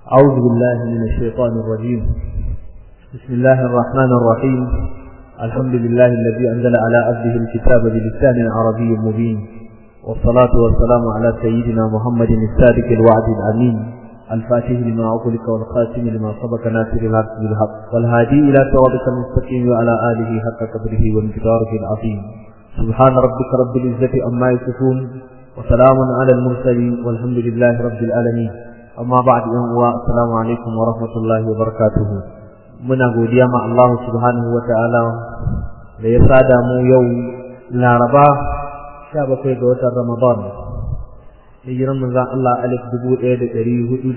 أعوذ بالله من الشيطان الرجيم بسم الله الرحمن الرحيم الحمد لله الذي أنزل على عبده الكتاب بلسان عربي مبين والصلاة والسلام على سيدنا محمد الصادق الوعد الأمين الفاتح لما أغلق والخاتم لما سبق ناصر الحق بالحق والهادي إلى صراطك المستقيم وعلى آله حق قدره وانتظاره العظيم سبحان ربك رب العزة عما يصفون وسلام على المرسلين والحمد لله رب العالمين amma ba'd yan uwa assalamu alaikum wa rahmatullahi wa barakatuh muna godiya ma Allah subhanahu wa ta'ala da ya sada mu yau Laraba 17 ga watan Ramadan hijiran manzon Allah alif 1440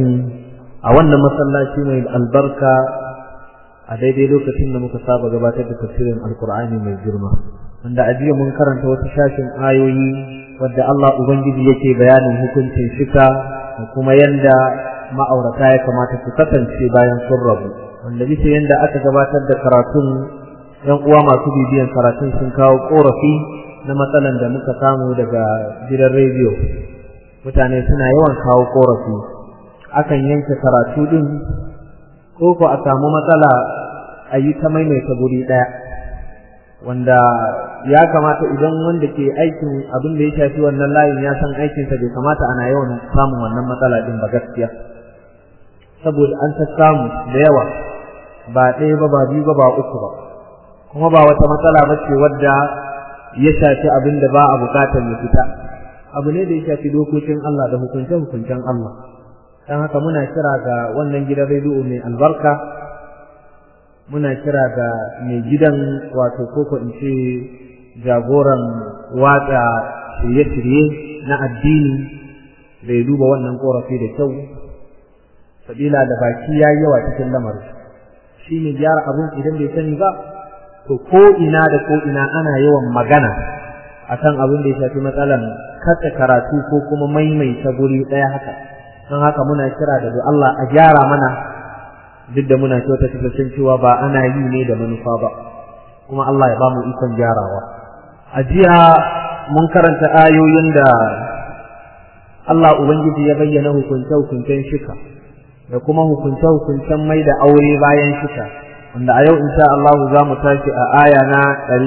a wannan masallaci mai albarka a daidai lokacin da muka saba gabatar da tafsirin alkur'ani mai girma wanda a jiya mun karanta wasu shashin ayoyi wadda Allah ubangiji yake bayanin hukuncin shika da kuma yanda ma'aurata ya kamata su kasance bayan sun rabu wanda bisa yanda aka gabatar da karatun yan uwa masu bibiyan karatun sun kawo korafi na matsalan da muka samu daga gidan rediyo mutane suna yawan kawo korafi akan yanke karatu din ko ko a samu matsala a yi ta maimaita guri ɗaya wanda ya kamata idan wanda ke aikin abin da ya shafi wannan layin ya san aikinsa bai kamata ana yawan samun wannan matsala din ba gaskiya saboda an ta samu da yawa ba ɗaya ba ba biyu ba ba uku ba kuma ba wata matsala ba ce wadda ya shafi abin da ba a bukatar ya fita abu ne da ya shafi dokokin Allah da hukunce-hukuncen Allah don haka muna kira ga wannan gidan rediyo mai albarka muna kira ga mai gidan wato koko in ce jagoran watsa shirye-shirye na addini da ya duba wannan korafi da kyau sabila da baki ya yawa cikin lamarin shi ne gyara abun idan bai sani ba to ko ina da ko ina ana yawan magana akan abin da ya shafi matsalan katse karatu ko kuma maimaita guri ɗaya haka don haka muna kira da Allah a gyara mana duk da muna kyauta tabbacin cewa ba ana yi ne da manufa ba kuma Allah ya ba mu ikon gyarawa a jiya mun karanta ayoyin da Allah Ubangiji ya bayyana hukunce-hukuncen shika da kuma hukunce-hukuncen mai da aure bayan shika wanda a yau insha Allah za mu tashi a aya na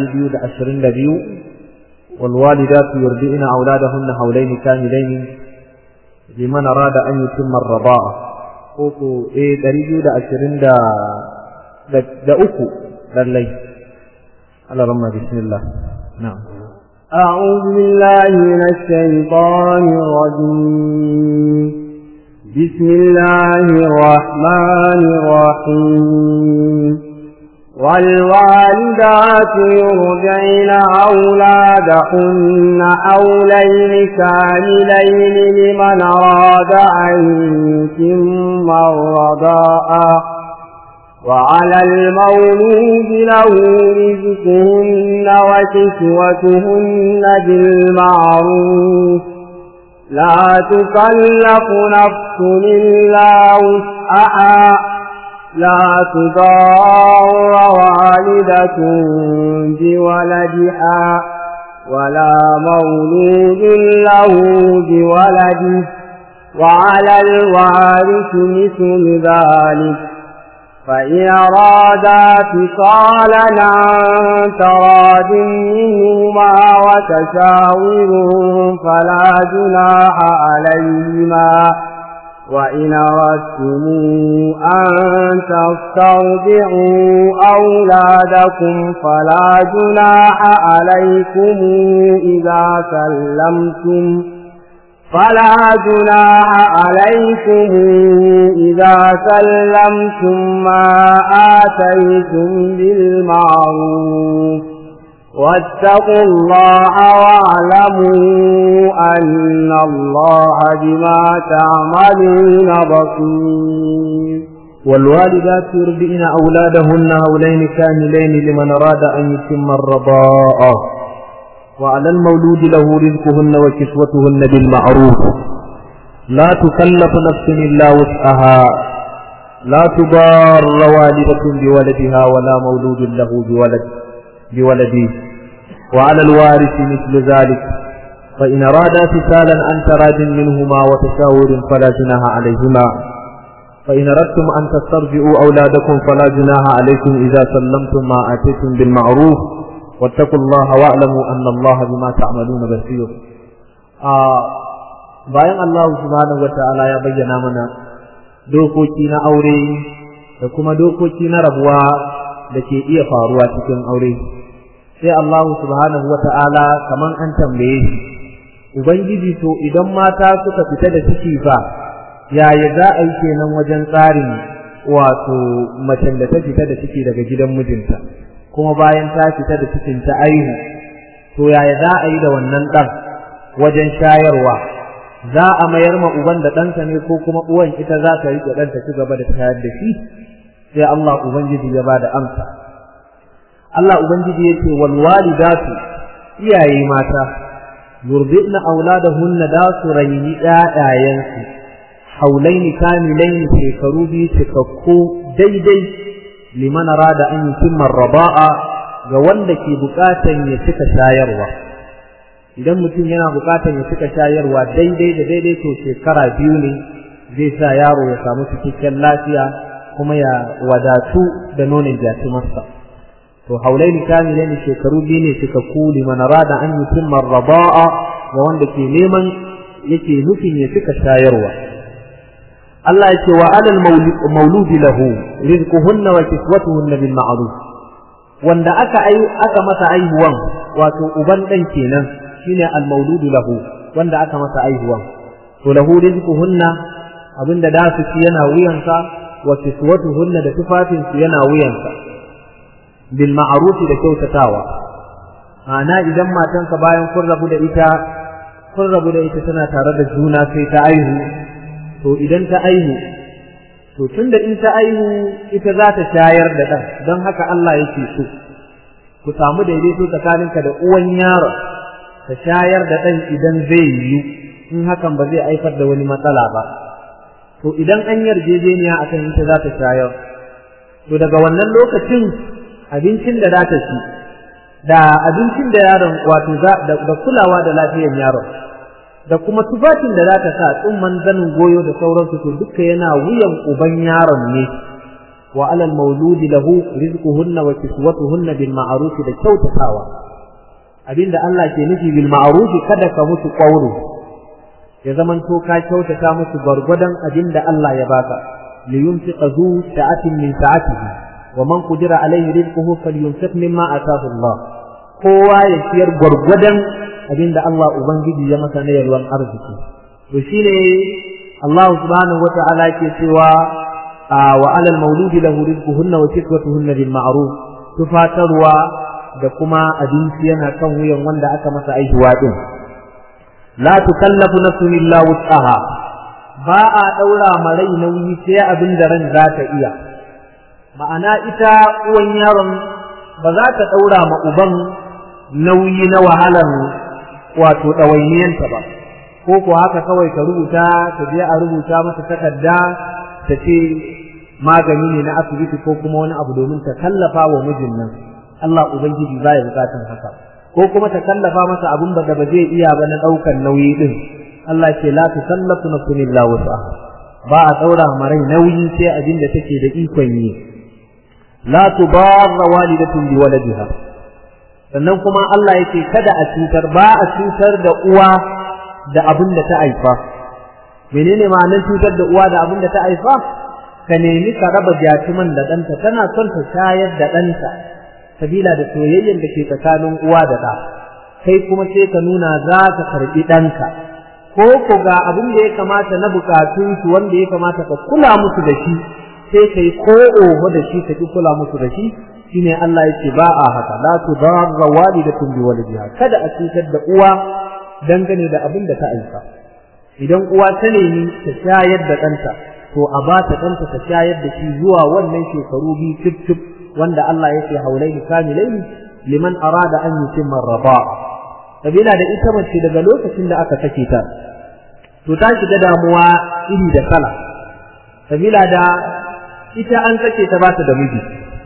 222 والوالدات يرضئن أولادهن حولين كاملين لمن أراد أن يتم الرضاعة uku eh ɗari biyu da ashirin da da uku lallai Allah ramma bismillah na'am أعوذ بالله من الشيطان الرجيم بسم الله الرحمن الرحيم والوالدات يرجعن أولادهن حولين كاملين لمن أراد أن يتم الرضاء وعلى المولود له رزقهن وكسوتهن بالمعروف لا تكلف نفس إلا وسعها لا تضار والدة بولدها ولا مولود له بولده وعلى الوارث مثل ذلك فإن أرادا فصالا عن تراد منهما وتشاور فلا جناح عليهما وإن أردتم أن تسترضعوا أولادكم فلا جناح عليكم إذا سلمتم فلا جناح عليكم إذا سلمتم ما آتيتم بالمعروف واتقوا الله واعلموا أن الله بما تعملون بصير والوالدات يرضئن أولادهن هولين كاملين لمن أراد أن يتم الرضاء وعلى المولود له رزقهن وكسوتهن بالمعروف لا تكلف نفس إلا وسعها لا تضار والدة بولدها ولا مولود له بولد بولده وعلى الوارث مثل ذلك فإن أرادا فسالا عن تراد منهما وتشاور فلا جناح عليهما فإن أردتم أن تسترجعوا أولادكم فلا جناح عليكم إذا سلمتم ما آتيتم بالمعروف واتقوا الله واعلموا أن الله بما تعملون بصير bayan Allah subhanahu wata'ala ya bayyana mana dokoki na aure da kuma dokoki na rabuwa da ke iya faruwa cikin aure sai Allah subhanahu wata'ala kaman an tambaye shi ubangiji to idan mata suka fita da ciki fa yaya za a yi kenan wajen tsarin wato macen da ta fita da ciki daga gidan mijinta kuma bayan ta fita da cikin ta aihu to yaya za a yi da wannan ɗan wajen shayarwa za a mayar ma uban da ɗansa ne ko kuma uwan ita za ta riƙe ɗan ta ci gaba da shayar da shi sai Allah ubangiji ya ba da amsa Allah ubangiji ya ce wal walidatu iyaye mata yurdina auladahunna da su raini ƴaƴayensu haulaini kamilaini shekaru biyu cikakku daidai liman rada an yutimma raba'a ga wanda ke bukatan ya cika shayarwa idan mutum yana bukatan ya cika shayarwa daidai da daidai to shekara biyu ne zai sa yaro ya samu cikakken lafiya kuma ya wadatu da nonon jatumarsa to haulaini kamilaini shekaru biyu ne cikakku liman rada an yutimma raba'a ga wanda ke neman yake nufin ya cika shayarwa Allah ya ce wa alal mauludi lahu rizquhunna wa kiswatuhunna bil ma'ruf wanda aka ai aka masa aihuwan wato uban dan kenan shine al mauludu lahu wanda aka masa aihuwan to lahu rizquhunna abinda da su ci yana wuyansa wa kiswatuhunna da tufafin su yana wuyansa bil ma'ruf da kyautatawa ana idan matanka bayan kun rabu da ita kun rabu da ita tana tare da juna sai ta aihu to idan ta aihu to tunda in ta aihu ita za ta shayar da ɗan don haka Allah yake so ku samu daidaito tsakaninka da uwan yaro ta shayar da ɗan idan zai yiwu in hakan ba zai haifar da wani matsala ba to idan an yarjejeniya akan ita za ta shayar to daga wannan lokacin abincin da za ta ci da abincin da yaron wato da kulawa da lafiyar yaron da kuma tufafin da za ta sa tsumman zanin goyo da sauransu to duka yana wuyan uban yaron ne wa alal mauludi lahu rizquhunna wa kiswatuhunna bil ma'ruf da kyautatawa abinda Allah ke nufi bil ma'ruf kada ka musu qawlu ya zaman to ka kyautata musu gargwadon abinda Allah ya baka li yunfiqa zu sa'atin min sa'atihi wa man qudira alayhi rizquhu falyunfiq mimma ataahu Allah kowa ya ciyar gwargwadon abinda Allah Ubangiji ya masa na yalwan arziki to shine Allah subhanahu wata'ala ke cewa wa alal mauludi lahu rizquhunna wa kiswatuhunna bil ma'ruf tufatarwa da kuma abinci yana kan wuyan wanda aka masa aihuwa din la tukallafu nafsun illa wus'aha ba a daura marai nauyi sai abin da ran za ta iya ma'ana ita uwan yaron ba za ta daura ma uban nauyi na wahalar wato ɗawainiyanta ba ko ko haka kawai ka rubuta ka je a rubuta masa takarda ta ce magani ne na asibiti ko kuma wani abu domin ta kallafa wa mijin nan Allah ubangiji ba ya bukatan haka ko kuma ta kallafa masa abun da ba zai iya ba na ɗaukan nauyi din Allah ce la tusallafu nafsun illa wus'aha ba a daura marai nauyi sai abin da take da ikon yi la tudarra walidatun bi waladiha sannan kuma Allah yake kada a cutar ba a cutar da uwa da abin da ta haifa menene ma'anar cutar da uwa da abin da ta haifa ka nemi ka raba jatuman da ɗanta tana son ta shayar da ɗanta sabila da soyayyen da ke tsakanin uwa da ɗa kai kuma sai ka nuna za ka karɓi ɗanka ko ko ga abin da ya kamata na bukatunsu wanda ya kamata ka kula musu da shi sai kai ko oho da shi ka ki kula musu da shi shine Allah yake ba a haka la tudarra walidatun bi walidiha kada a cutar da uwa dangane da abin da ta aika idan uwa ta nemi ta shayar da ɗanta to a ba ta ɗanta ta shayar da shi zuwa wannan shekaru biyu tif tif wanda Allah yake haulaini kamilaini liman arada an yutimma raba sabila da ita mace daga lokacin da aka sake ta to ta shiga damuwa iri da kala sabila da ita an sake ta ba ta da miji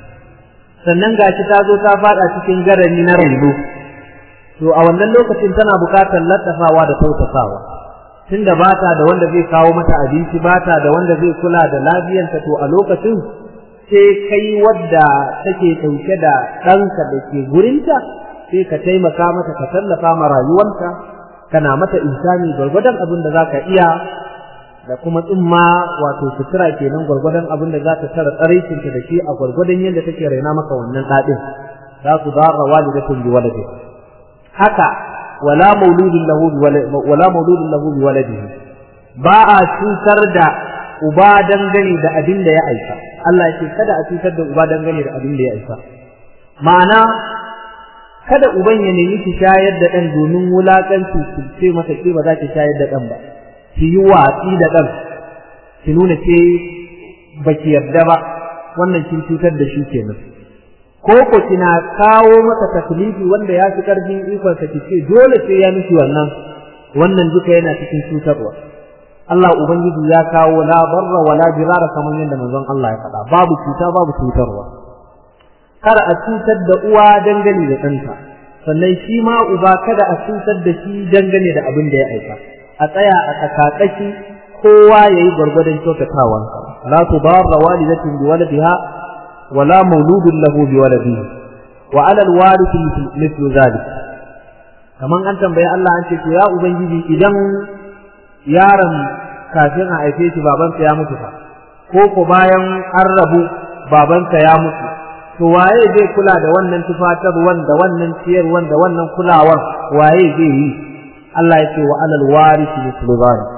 sannan gashi ta zo ta fada cikin garani na raino to a wannan lokacin tana bukatar lattafawa da tautasawa tunda ba ta da wanda zai kawo mata abinci ba ta da wanda zai kula da lafiyarta to a lokacin sai kai wadda take ɗauke da ɗanka da ke gurinta sai ka taimaka mata ka tallafa ma rayuwanta kana mata insani gwargwadon abin da za ka iya da kuma tsumma wato sutura kenan gwargwadon abin da za ta tara tsaraicinta da shi a gwargwadon yadda take raina maka wannan ɗaɗin za ku zarra walidatun bi waladi haka wala mauludin lahu bi wala mauludin lahu bi waladihi ba a cutar da uba dangane da abin da ya aika Allah ya ce kada a cutar da uba dangane da abin da ya aika ma'ana kada uban ya nemi ki shayar da ɗan domin wulaƙanci ki ce masa ke ba za ki shayar da ɗan ba ki yi watsi da ɗan ki nuna ke ba ki yarda ba wannan kin cutar da shi kenan ko ko kina kawo masa taklifi wanda ya fi ƙarfin ikonsa ki ce dole sai ya miki wannan wannan duka yana cikin cutarwa Allah ubangiji ya kawo la barra wala dirara kamar yadda manzon Allah ya faɗa babu cuta babu cutarwa kada a cutar da uwa dangane da ɗanta sannan shi ma uba kada a cutar da shi dangane da abin da ya aika a tsaya a tsakatsaki kowa ya yi gwargwadon kyautatawan la tudarra walidatin bi waladiha wala mauludun lahu bi waladihi wa ala alwarith mithlu zalik kaman an tambaye Allah an ce to ya ubangiji idan yaron kafin a haife shi babansa ya mutu fa ko ko bayan an rabu babansa ya mutu to waye zai kula da wannan tufatarwan da wannan ciyarwan da wannan kulawar waye zai yi Allah ya ce wa alal warisi mithlu zalik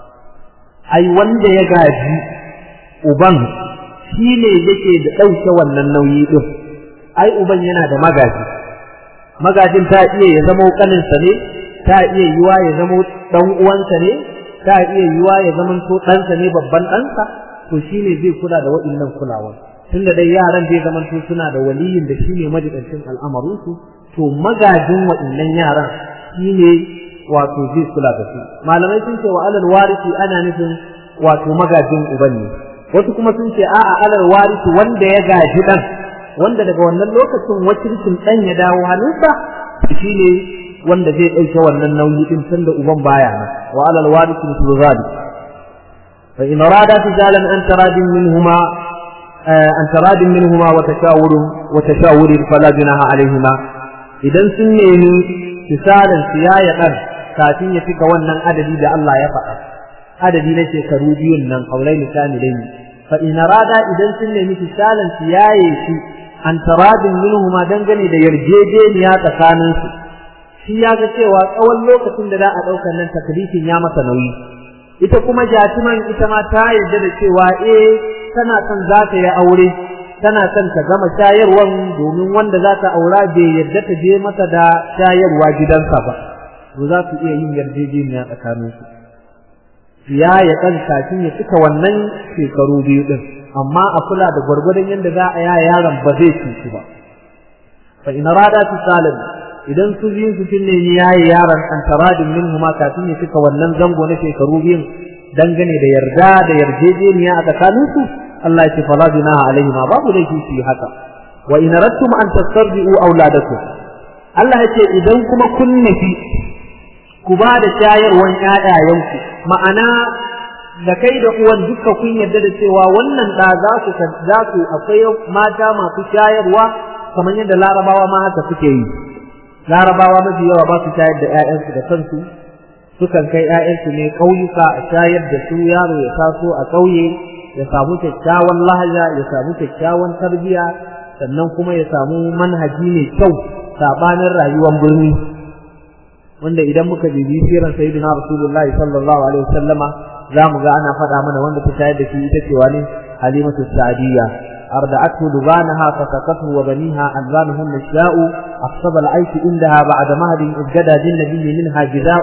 ai wanda ya gaji uban shine yake da dauke wannan nauyi din ai uban yana da magaji magajin ta iya ya zama kaninsa ne ta iya yiwa ya zama dan uwansa ne ta iya yiwa ya zama to ɗansa ne babban ɗansa to shine zai kula da waɗannan kulawar tunda dai yaran zai zama to suna da waliyin da shine majidancin al'amarinsu to magajin waɗannan yaran shine wato zai kula da su malamai sun ce wa alal warisi ana nufin wato magajin uban ne wasu kuma sun ce a'a alal warisi wanda ya gaji dan wanda daga wannan lokacin wakilcin dan ya dawo hannunsa shine wanda zai ɗauke wannan nauyi din tunda uban baya nan wa alal warisi mithlu zalik fa in arada tijalan an taradin minhuma an taradin minhuma wa tashawurun wa tashawurin fala junaha alaihima idan sun nemi misalin siyaya dan kafin ya fika wannan adadi da Allah ya faɗa adadi na shekaru biyun nan aulai misalai fa in arada idan sun nemi misalin siyaye shi an taradin minhuma dangane da yarjejeniya tsakanin su shi ya ga cewa tsawon lokacin da za a ɗaukar nan taklifin ya masa nauyi ita kuma jatiman ita ma ta yarda da cewa eh tana son za ta yi aure tana son ta gama shayarwan domin wanda za ta aura bai yarda ta je mata da shayarwa gidansa ba to za su iya yin yarjejeniya tsakanin su ya ya ɗan kafin ya cika wannan shekaru biyu ɗin amma a kula da gwargwadon yadda za a yaya yaron ba zai cutu ba fa in rada su salim idan su biyun su sun nemi yayi yaron an taradin min huma kafin ya cika wannan zango na shekaru biyun dangane da yarda da yarjejeniya a tsakanin su Allah ya ce fala junaha alaihi ma babu laifi su yi haka wa in aradtum an tastarbi'u auladakum Allah ya ce idan kuma kun nufi ku ba da shayarwan ƴaƴayenku ma'ana da kai da uwan duka kun yarda da cewa wannan da za su za su akwai mata masu shayarwa kamar yadda larabawa ma haka suke yi larabawa mafi yawa ba su shayar da ƴaƴansu da kansu sukan kai ƴaƴansu ne ƙauyuka a shayar da su yaro ya taso a ƙauye ya samu kyakkyawan lahaja ya samu kyakkyawan tarbiya sannan kuma ya samu manhaji mai kyau sabanin rayuwar birni wanda idan muka bibi siran sayyidina rasulullahi sallallahu alaihi wasallama za mu ga ana faɗa mana wanda ta shayar da shi ita ce wani halimatu sa'diyya أردعته لبانها فسقته وبنيها ألبانهم نشاء أخصب العيش عندها بعد مهد ابتدى للنبي منها جزاء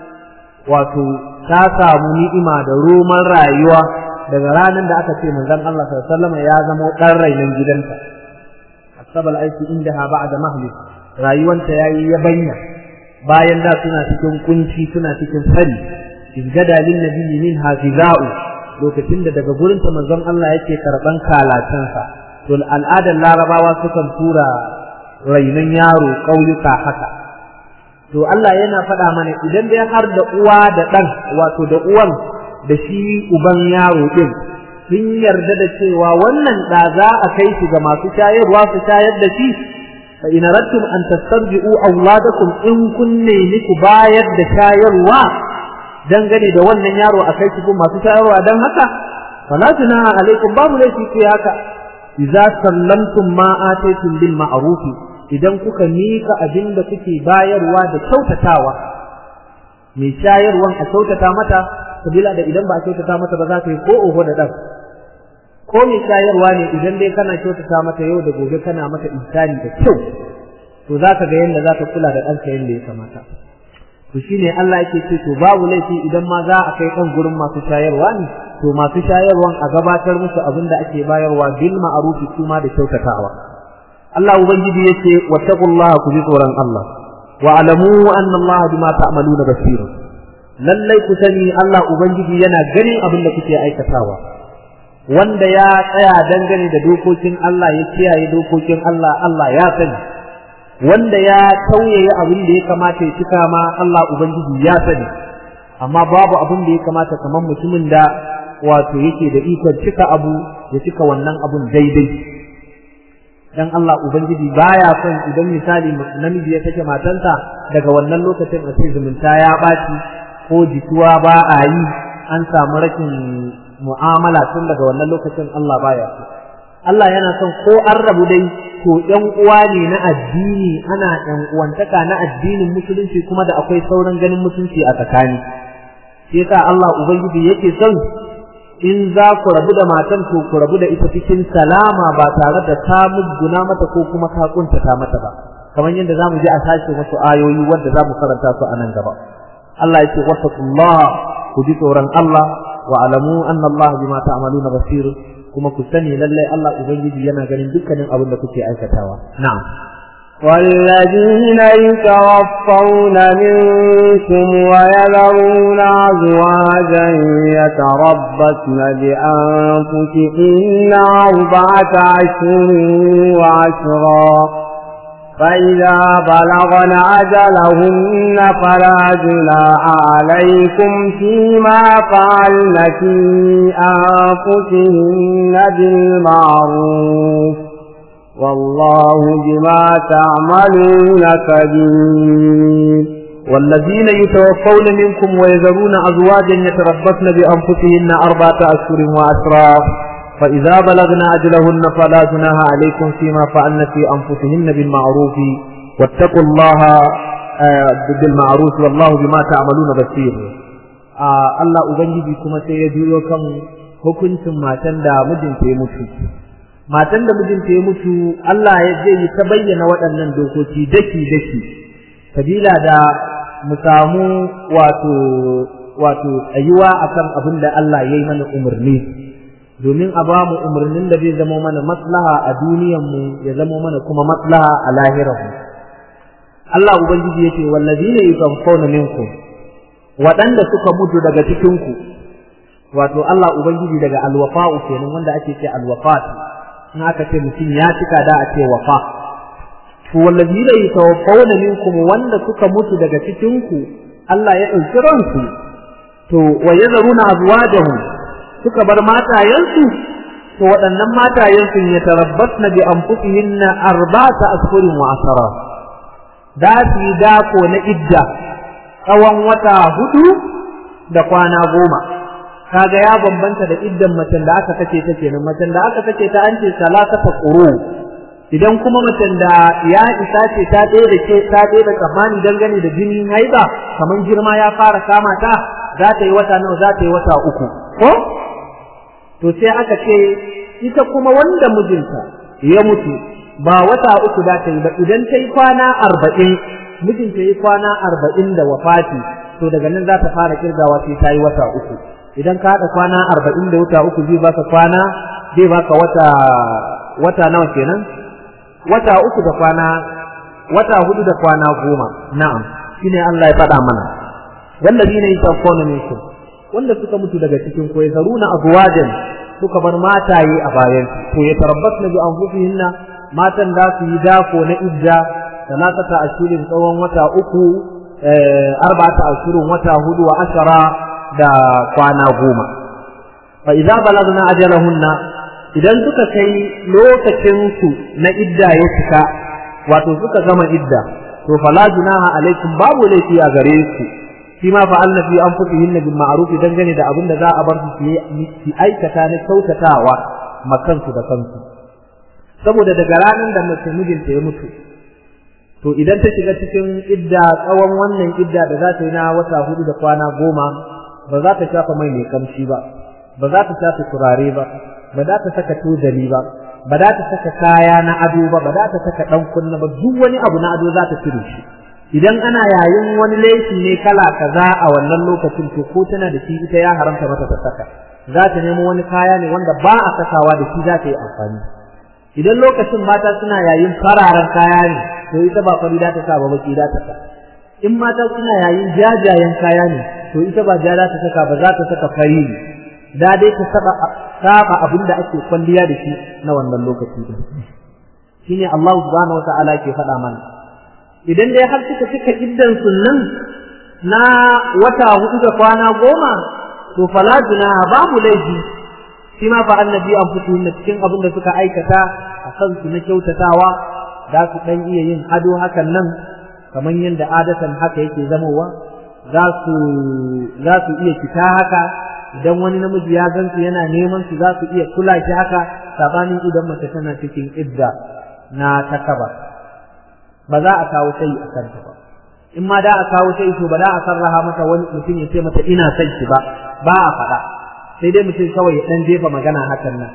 wato ta samu ni'ima da roman rayuwa daga ranar da aka ce manzon Allah sallallahu alaihi wasallam ya zama dan rainan gidanta asabal aiki indaha ba'da mahli rayuwanta yayi yabanya bayan da suna cikin kunci suna cikin fari izgada lin nabiyyi min hafiza'u lokacin da daga gurin ta manzon Allah yake karban kalatansa to al'adar larabawa sukan tura rainan yaro kauyuka haka to Allah yana faɗa mana idan dai har da uwa da ɗan wato da uwan da shi uban yaro ɗin sun yarda da cewa wannan ɗa za a kai shi ga masu shayarwa su shayar da shi fa in aradtum an tastarji'u auladakum in kun nemi ku bayar da shayarwa dangane da wannan yaro a kai shi gun masu shayarwa dan haka fala junaha alaikum babu laifi ku haka idza sallamtum ma ataytum bil ma'ruf idan kuka mika abin da kuke bayarwa da kyautatawa mai shayarwan a kyautata mata sabila da idan ba a kyautata mata ba za ka yi ko oho da dan ko mai shayarwa ne idan dai kana kyautata mata yau da gobe kana mata insani da kyau to za ka ga yadda za ka kula da ɗanka yadda ya kamata to shine Allah yake ce to babu laifi idan ma za a kai ɗan gurin masu shayarwa ne to masu shayarwan a gabatar musu abin da ake bayarwa bil ma'rufi kuma da kyautatawa Allah ubangiji yace wattaqullaha ku ji tsoron Allah wa alamu anna Allah bima ta'maluna basir lallai ku sani Allah ubangiji yana ganin abin da kuke aikatawa wanda ya tsaya dangane da dokokin Allah ya kiyaye dokokin Allah Allah ya sani wanda ya tauye abin da ya kamata ya cika ma Allah ubangiji ya sani amma babu abin da ya kamata kamar mutumin da wato yake da ikon cika abu ya cika wannan abun daidai dan Allah ubangiji baya son idan misali namiji ya take matansa daga wannan lokacin a sai zumunta ya baci ko jituwa ba a yi an samu rashin mu'amala tun daga wannan lokacin Allah baya so Allah yana son ko an rabu dai to ƴan uwa ne na addini ana ƴan uwantaka na addinin musulunci kuma da akwai sauran ganin mutunci a tsakani shi yasa Allah ubangiji yake son in za ku rabu da matan to ku rabu da ita cikin salama ba tare da ta muguna mata ko kuma ka kuntata mata ba kamar yadda zamu ji a sashe wasu ayoyi wanda zamu karanta su a nan gaba Allah yake wattaqullah ku ji tsoron Allah wa alamu anna Allah bima ta'maluna basir kuma ku sani lalle Allah ubangiji yana ganin dukkanin abin da kuke aikatawa na'am والذين يتوفون منكم ويذرون أزواجا يتربصن بأنفسهن أربعة أشهر وعشرا فإذا بلغن أجلهن فلا جناح عليكم فيما فعلن في أنفسهن بالمعروف والله بما تعملون كبير والذين يتوفون منكم ويذرون أزواجا يتربصن بأنفسهن أربعة أشهر وأشرا فإذا بلغن أجلهن فلا جناح عليكم فيما فعلن في أنفسهن بالمعروف واتقوا الله بالمعروف والله بما تعملون بصير Allah Ubangiji kuma sai ya juyo kan hukuncin matan da mijinta ya mutu matan da mijinta ya mutu Allah ya zai yi ta bayyana waɗannan dokoki daki daki sabila da mu samu wato wato tsayuwa akan abin da Allah ya yi mana umarni domin a ba mu umarnin da zai zama mana maslaha a duniyanmu ya zama mana kuma maslaha a lahiranmu Allah ubangiji yake wallazina yuzaffawna minkum waɗanda suka mutu daga cikinku wato Allah ubangiji daga alwafa'u kenan wanda ake ce alwafat in aka ce mutum ya cika da a ce wafa to wallazina yatawaffawna minkum wanda suka mutu daga cikinku Allah ya ɗauki ransu to wa yazaruna azwajahum suka bar matayensu to waɗannan matayensu ya tarabbasna bi anfusihinna arba'ata ashhurin wa asara da su yi dako na idda tsawon wata hudu da kwana goma kaga ya bambanta da iddan macen da aka kace ta kenan macen da aka kace ta an ce salatata quru idan kuma macen da ya isa ce ta ɗaya da ke ta ɗaya da tsammani dangane da jinin haiba kamar girma ya fara kama ta za ta yi wata nawa za ta yi wata uku ko to sai aka ce ita kuma wanda mijinta ya mutu ba wata uku za ta yi ba idan ta yi kwana arba'in mijinta yi kwana arba'in da wafati to daga nan za ta fara kirgawa sai ta yi wata uku idan ka haɗa kwana arba'in da wata uku zai baka kwana zai baka wata wata nawa kenan wata uku da kwana wata hudu da kwana goma na'am shine Allah ya faɗa mana wallazina yatawaffawna minkum wanda suka mutu daga cikin ko ya zaruna azwajan suka bar mataye a bayan to ya tarabbasna bi anfusihinna matan da su yi dako na idda salatata ashirin tsawon wata uku arba'ata ashurun wata hudu wa ashara da kwana goma fa idza balagna ajalahunna idan suka kai lokacin su na idda ya cika wato suka gama idda to fala junaha alaikum babu laifi a gare su shi ma fa'alna fi anfusihin bil ma'ruf dangane da abin da za a bar su su aikata na kyautatawa makansu da kansu saboda daga ranar da mace mijinta ya mutu to idan ta shiga cikin idda tsawon wannan idda da za ta yi na wata hudu da kwana goma ba za ta shafa mai mai kamshi ba ba za ta shafa turare ba ba za ta saka tozali ba ba za ta saka kaya na ado ba ba za ta saka dan kunna ba duk wani abu na ado za ta cire shi idan ana yayin wani laifi ne kala kaza a wannan lokacin to ko tana da shi ita ya haramta mata ta saka za ta nemo wani kaya ne wanda ba a sakawa da shi za ta yi amfani idan lokacin mata suna yayin fararen kaya ne to ita ba fari za ta sa ba baki za ta sa in mata suna yayin jajayen kaya ne to ita ba ja za ta saka ba za ta saka fari ne da dai ta saba saba abin da ake kwalliya da shi na wannan lokaci din shine Allah subhanahu wataala ke faɗa mana idan dai har suka cika iddan sunnan na wata hudu da kwana goma to fala junaha babu laifi shi ma fa annabi an fito na cikin abin da suka aikata a kansu na kyautatawa za su dan iya yin ado hakan nan kamar yadda adatan haka yake zamowa za su za su iya fita haka idan wani namiji ya gansu yana neman su za su iya kula shi haka sabanin idan mace tana cikin idda na takaba ba za a kawo sai a kanta ba in ma da a kawo sai to ba za a sarraha mata wani mutum ya ce mata ina son ki ba ba a faɗa sai dai mutum kawai ya dan jefa magana hakan nan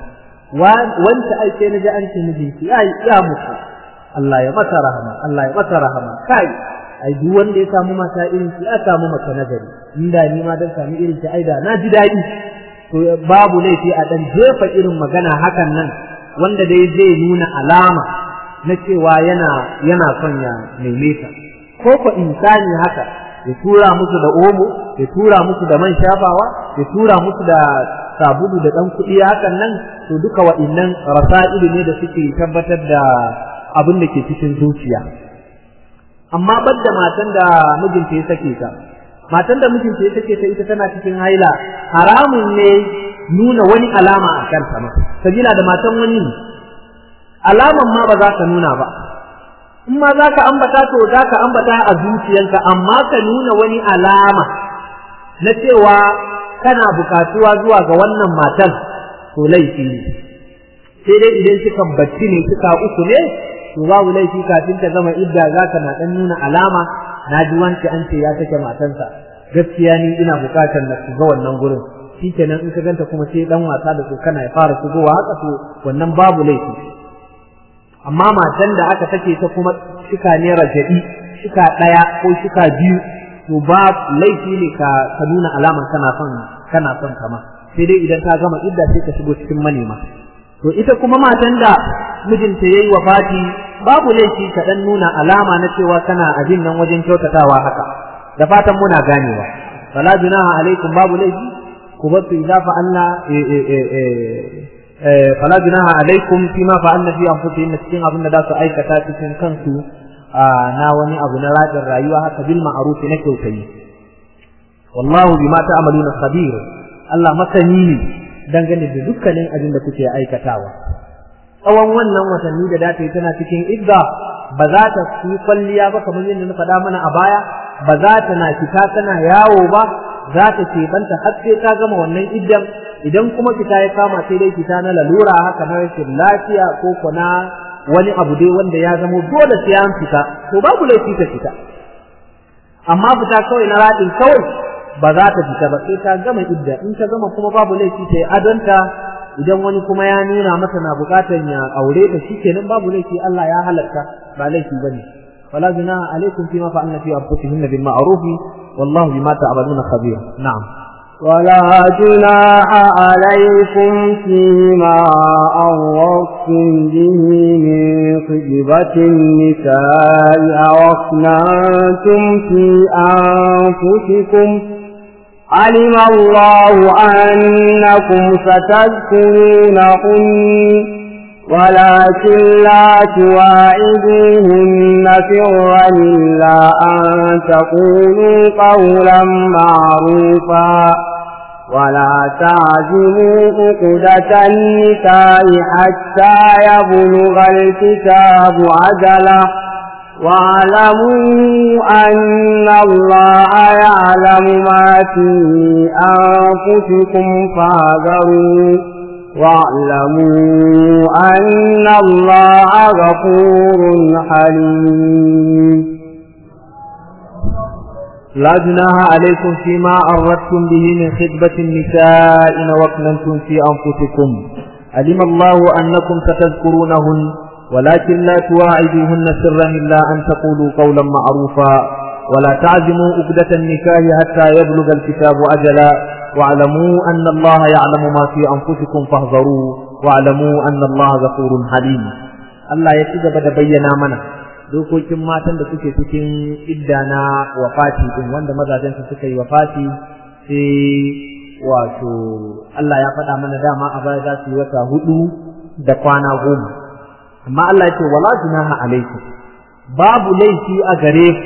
wanda ai sai naji an ce mijinki ai ya muku Allah ya masa rahama Allah ya masa rahama kai ai duk wanda ya samu mata irin ki ya samu mata nagari inda ni ma dan samu irin ki ai da na ji daɗi to babu laifi a dan jefa irin magana hakan nan wanda dai zai nuna alama na cewa yana yana son ya neme ta ko ko insani haka ya tura musu da omo ya tura musu da man shafawa ya tura musu da sabulu da dan kuɗi hakan nan to duka wa'innan rasa'ilu ne da suke tabbatar da abin da ke cikin zuciya amma badda matan da mijinta ya sake ta matan da mijinta ya sake ta ita tana cikin haila haramun ne nuna wani alama a kanta ma sabila da matan wani ne alaman ma ba za ka nuna ba in ma za ka ambata to za ka ambata a zuciyanka amma ka nuna wani alama na cewa kana bukatuwa zuwa ga wannan matan to laifi ne sai dai idan suka bacci ne suka uku ne to babu laifi kafin ta gama idda za ka na dan nuna alama na ji wance an ce ya sake matansa gaskiya ni ina bukatar na shiga wannan gurin shikenan in ka ganta kuma sai dan wasa da su kana ya fara shigowa haka to wannan babu laifi amma matan da aka sake ta kuma shika ne raja'i shika ɗaya ko shika biyu to ba laifi ne ka ka nuna alaman kana son kana son kama sai dai idan ta gama idda sai ka shigo cikin manema to ita kuma matan da mijinta yayi wafati babu laifi ka dan nuna alama na cewa kana abin nan wajen kyautatawa haka da fatan muna ganewa fala junaha alaikum babu laifi ku bar su idza fa'alna fala junaha alaikum fima fa'alna fi anfusihim cikin abin da za su aikata cikin kansu na wani abu na rajin rayuwa haka bil ma'ruf na kyautayi wallahu bima ta'maluna khabir Allah masani ne dangane da dukkanin abin da kuke aikatawa tsawon wannan watanni da data tana cikin idda ba za ta yi kwalliya ba kamar yadda na faɗa mana a baya ba za ta na fita tana yawo ba za ta keɓanta har sai ta gama wannan iddan idan kuma fita ya kama sai dai fita na lalura haka na rashin lafiya ko kuna wani abu dai wanda ya zamo dole sai an fita to babu laifi ta fita amma fita kawai na raɗin kawai ba za ta fita ba sai ta gama idda in ta gama kuma babu laifi ta yi adonta idan wani kuma ya nuna mata na bukatar ya aure ta shikenan babu laifi Allah ya halatta ba laifi bane wala junaha alaikum fima fa'alna fi anfusihinna bil ma'ruf wallahu bima ta'maluna khabir na'am ولا جناح عليكم فيما أردتم به من خطبة النساء أو أقنعتم في أنفسكم علم الله أنكم ستذكرونهن ولكن لا تواعدوهن سرا إلا أن تقولوا قولا معروفا ولا تعزموا عقدة النكاح حتى يبلغ الكتاب عجله واعلموا أن الله يعلم ما في أنفسكم فاذروا واعلموا أن الله غفور حليم لا جناح عليكم فيما أردتم به من خطبة النساء إن وكننتم في أنفسكم علم الله أنكم ستذكرونهن ولكن لا تواعدوهن سرا إلا أن تقولوا قولا معروفا ولا تعزموا أبدة النكاح حتى يبلغ الكتاب أجلا واعلموا أن الله يعلم ما في أنفسكم فاحذروا واعلموا أن الله غفور حليم الله يتجب بينا منا dokokin matan da suke cikin idda na wafati din wanda mazajen su suka yi wafati sai wato Allah ya faɗa mana dama a baya za su yi wata hudu da kwana goma amma Allah ya ce wala junaha alaikum babu laifi a gare ku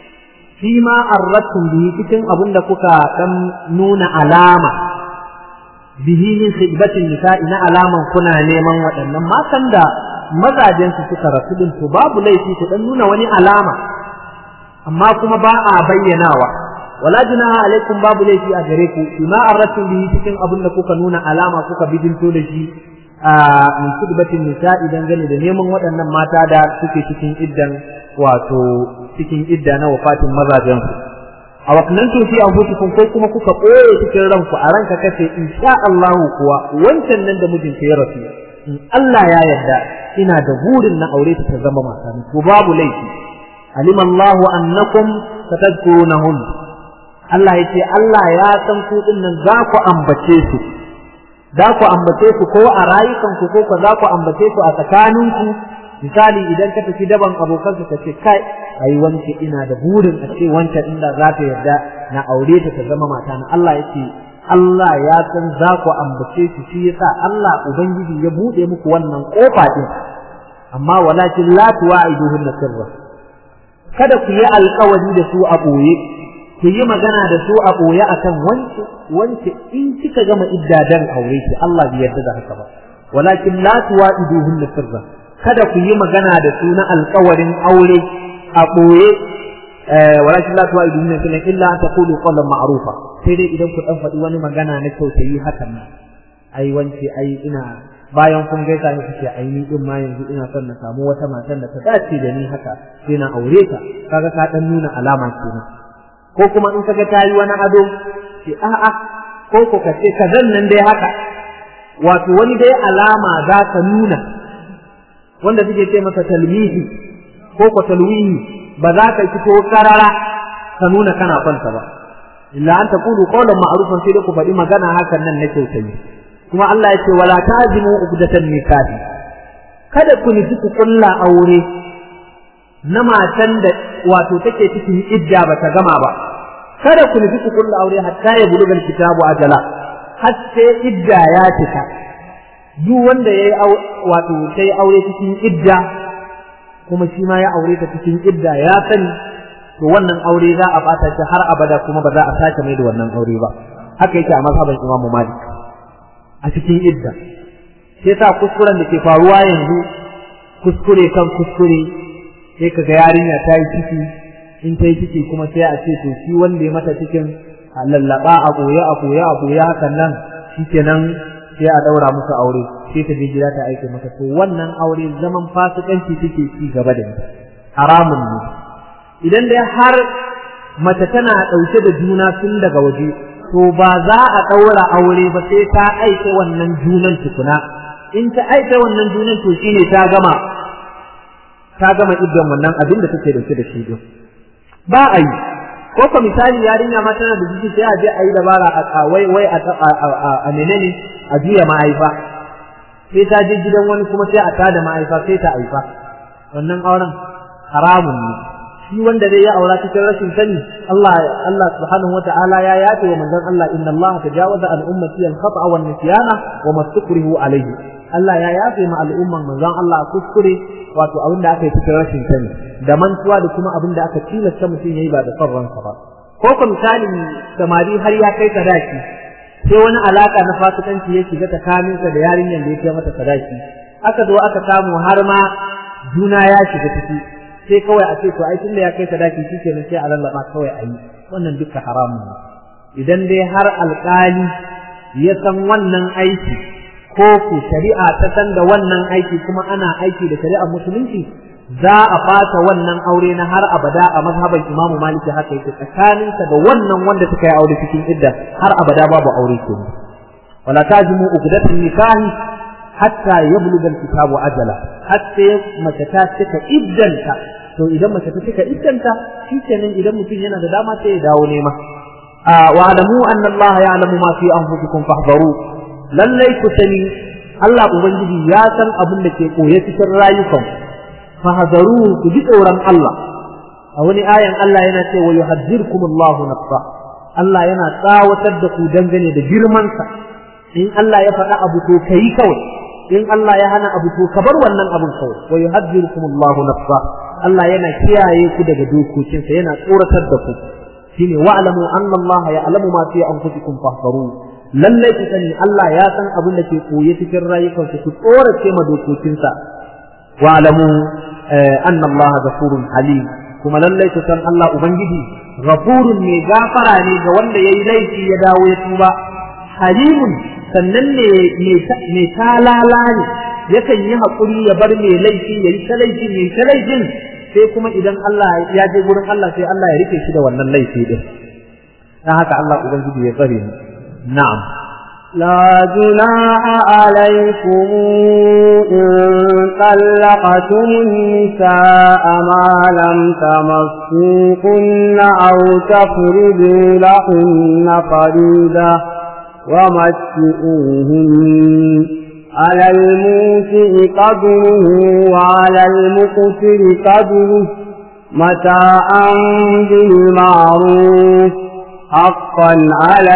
fi ma arrattum bihi cikin abin da kuka dan nuna alama bihi min khidbatin nisa'i na alaman kuna neman waɗannan matan da mazajen su suka rasu din to babu laifi ku dan nuna wani alama amma kuma ba a bayyanawa wala junaha alaikum babu laifi a gare ku fi ma arrattum bihi cikin abin da kuka nuna alama kuka bidinto da shi a min khidbatin nisa'i dangane da neman waɗannan mata da suke cikin iddan wato cikin idda na wafatin mazajensu a wakannan to fi anfusikum ko kuma kuka ɓoye cikin ranku a ranka kace insha Allah kuwa wancan nan da mijinta ya rasu in Allah ya yarda ina da burin na aure ta zama mata ko babu laifi alima Allah annakum satadkurunahun Allah yace Allah ya san ku din nan za ku ambace su za ku ambace su ko a rayukanku ko ko za ku ambace su a tsakaninku misali idan ka tafi daban abokanka ka ce kai ai wance ina da burin a ce wancan inda za ta yarda na aure ta ta zama mata na Allah yake Allah ya san za ku ambace shi shi yasa Allah ubangiji ya bude muku wannan kofa din amma walakin la tuwa'iduhun sirra kada ku yi alkawari da su a boye ku yi magana da su a boye akan wance wance in kika gama iddadan aure ki Allah bai yarda da haka ba walakin la tuwa'iduhun sirra kada ku yi magana da su na alkawarin aure a ɓoye walakin la tuwa idun ne illa an taqulu qawlan ma'rufa sai dai idan ku dan faɗi wani magana na kyautayi hakan nan ai wance ai ina bayan kun gaisa ne kuke ai ni din ma yanzu ina son na samu wata matan da ta dace da ni haka sai na aure ta kaga ka dan nuna alama kenan ko kuma in kaga ta yi wani ado ce a'a ko ko ka ce kazan nan dai haka wato wani dai alama za ka nuna wanda suke ce masa talmihi ko ko talwihi ba za ka fito karara ka nuna kana kwanta ba illa an taqulu qawlan ma'rufan sai da ku faɗi magana hakan nan na kyautayi kuma Allah ya ce wala tazimu uqdatan nikahi kada ku nufi ku kulla aure na matan da wato take cikin idda ba ta gama ba kada ku nufi ku kulla aure hatta ya buluga kitabu ajala har sai idda ya cika duk wanda yayi wato sai aure cikin idda kuma shi ma ya aure ta cikin idda ya sani to wannan aure za a bata shi har abada kuma ba za a sake mai da wannan aure ba haka yake a mazhaban Imam Malik a cikin idda sai sa kuskuren da ke faruwa yanzu kuskure kan kuskure sai kaga yarinya ta yi ciki in ta yi ciki kuma sai a ce to shi wanda ya mata cikin a lallaba a boye a boye a boye hakan nan shikenan sai a daura musu aure sai ta je gida ta aike mata to wannan aure zaman fasikanci take ci gaba da ita haramun ne idan dai har mace tana ɗauke da juna tun daga waje to ba za a ɗaura aure ba sai ta aike wannan junan tukuna in ta aike wannan junan to shine ta gama ta gama iddan wannan abin da take dauke da shi din ba a yi ko ko misali yarinya ma tana da jiki sai a je a yi dabara a wai wai a menene a juya mahaifa sai ta je gidan wani kuma sai a tada mahaifa sai ta haifa wannan auren haramun ne shi wanda zai ya aura cikin rashin sani Allah Allah subhanahu wata'ala ya yace wa manzon Allah inna Allah tajawaza an ummati al khata'a wan nisyana wa mastukrihu alayhi Allah ya yafe ma al'umman manzon Allah kuskure wato abin da aka yi cikin rashin sani da mantuwa da kuma abin da aka tilasta mutum yayi ba da son ransa ba ko ko misali samari har ya kai sadaki sai wani alaka na fasikanci ya shiga tsakaninsa da yarinyar da ya kai mata sadaki aka zo aka samu har ma juna ya shiga ciki sai kawai a ce to ai tunda ya kai sadaki shikenan sai a lallaba kawai a yi wannan duka haramun ne idan dai har alƙali ya san wannan aiki ko ku shari'a ta san da wannan aiki kuma ana aiki da shari'ar musulunci za a fata wannan aure na har abada a mazhaban Imam Malik haka yake tsakaninsa da wannan wanda suka yi aure cikin idda har abada babu aure ke wala tajmu uqdatan nikahi hatta yablugha al-kitabu ajala hatta mace ta cika iddanta to idan mace ta cika iddanta shikenan idan mutum yana da dama sai ya dawo nema wa alamu anna Allah ya'lamu ma fi anfusikum fahdharu lallai ku sani Allah ubangiji ya san abin da ke koye cikin rayukan fahdharu ku ji tsoron Allah a wani ayan Allah yana ce wa yuhaddirkum Allah nafsa Allah yana tsawatar da ku dangane da girmansa in Allah ya faɗa abu to kai kawai in Allah ya hana abu to ka bar wannan abun kawai wa yuhaddirukum Allah nafsa Allah yana kiyaye ku daga dokokinsa yana tsoratar da ku shine wa'lamu anna Allah ya'lamu ma fi anfusikum fahdharu lallai ku sani Allah ya san abin da ke koye cikin rayukanku ku tsorace ma dokokinsa wa'lamu anna Allah ghafurun halim kuma lallai ku san Allah ubangiji ghafurun ne gafara ne ga wanda yayi laifi ya dawo ya tuba halimun sannan ne mai talala ne yakan yi haƙuri ya bar mai laifi ya yi ta laifin ya yi ta laifin sai kuma idan Allah ya je gurin Allah sai Allah ya rike shi da wannan laifi din dan haka Allah ubangiji ya tsare mu na'am لا جناح عليكم إن طلقتم النساء ما لم تمسوكن أو تفردوا لهن فريدة ومتئوهن على الموسع قدره وعلى المقتر قدره متاعا بالمعروف حقا على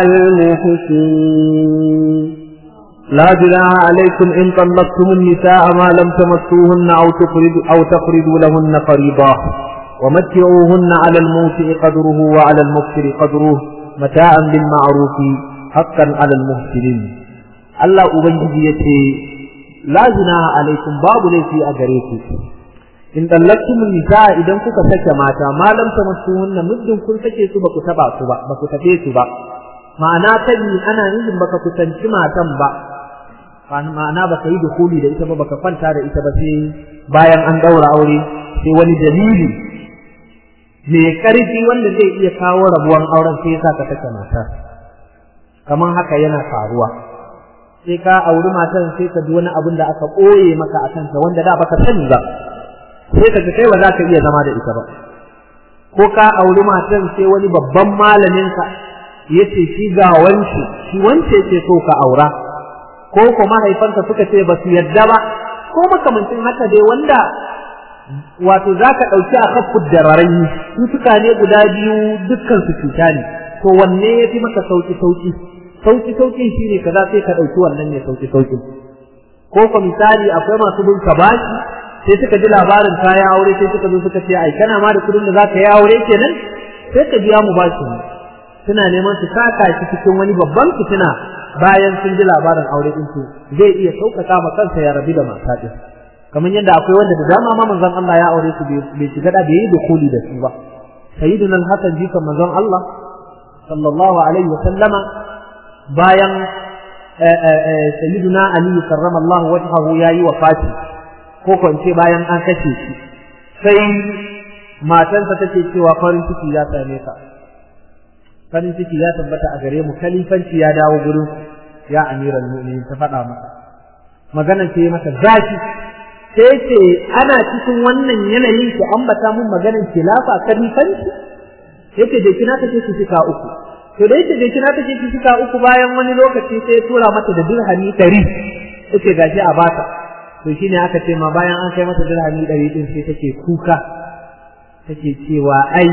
المحسنين لا جناح عليكم إن طلقتم النساء ما لم تمسوهن أو تفردوا, أو تفردوا لهن فريضا ومتعوهن على الموسع قدره وعلى المقتر قدره متاعا بالمعروف حقا على المحسنين Allah Ubangiji ya ce, La zina alaikum babu laifi a gare ku, in ɗallaktum nisa idan kuka sake mata, malam ta masu hunna muddin kun sake su ba ku taɓa su ba, ba ku tafe su ba. Ma'ana tabi ana nufin baka kusanci matan ba, ma'ana baka yi dukuli da ita ba baka kwanta da ita ba sai bayan an ɗaura aure sai wani dalili mai ƙarfi wanda zai iya kawo rabuwan auren sai ya sa ka sake mata. Kamar haka yana faruwa. sai ka auri matan sai ka ji wani abin da aka ɓoye maka a kanta wanda da baka sani ba sai ka kai ba za ka iya zama da ita ba ko ka auri matan sai wani babban malamin ka yace shi ga wance shi wance ce so ka aura ko ko mahaifanka suka ce ba su yadda ba ko makamancin haka dai wanda wato za ka ɗauki a kafin dararai cutuka ne guda biyu dukkan su cuta ne to wanne ya fi maka sauki sauki sauki saukin shine kaza sai ka dauki wannan ne sauki saukin ko ko misali akwai masu bin ka bashi sai suka ji labarin kayan aure sai suka zo suka ce ai kana ma da kudin da zaka yi aure kenan sai ka biya mu bashi suna neman su saka shi cikin wani babban fitina bayan sun ji labarin aure din su zai iya sauƙaƙa ma kansa ya rabi da mata din kamar yadda akwai wanda da dama ma manzon Allah ya aure su bai shiga da bai yi dukuli da su ba sayyiduna al-hasan jikan manzon Allah sallallahu alaihi wa sallama bayan sayyiduna ali karramallahu wajhahu yayi wafati ko kwance bayan an kashe shi sai matansa take cewa farin ciki ya same ka farin ciki ya tabbata a gare mu kalifanci ya dawo gurin ya amiral mu'minin ta faɗa masa maganar ce masa zafi sai ce ana cikin wannan yanayin ki ambata mun maganar khilafa kalifanci yake da kina take ki fika uku to da yake da kina take ki fika uku bayan wani lokaci sai tura mata da dirhami 100 yake gashi a bata to shine aka ce ma bayan an kai mata dirhami 100 din sai take kuka take cewa ai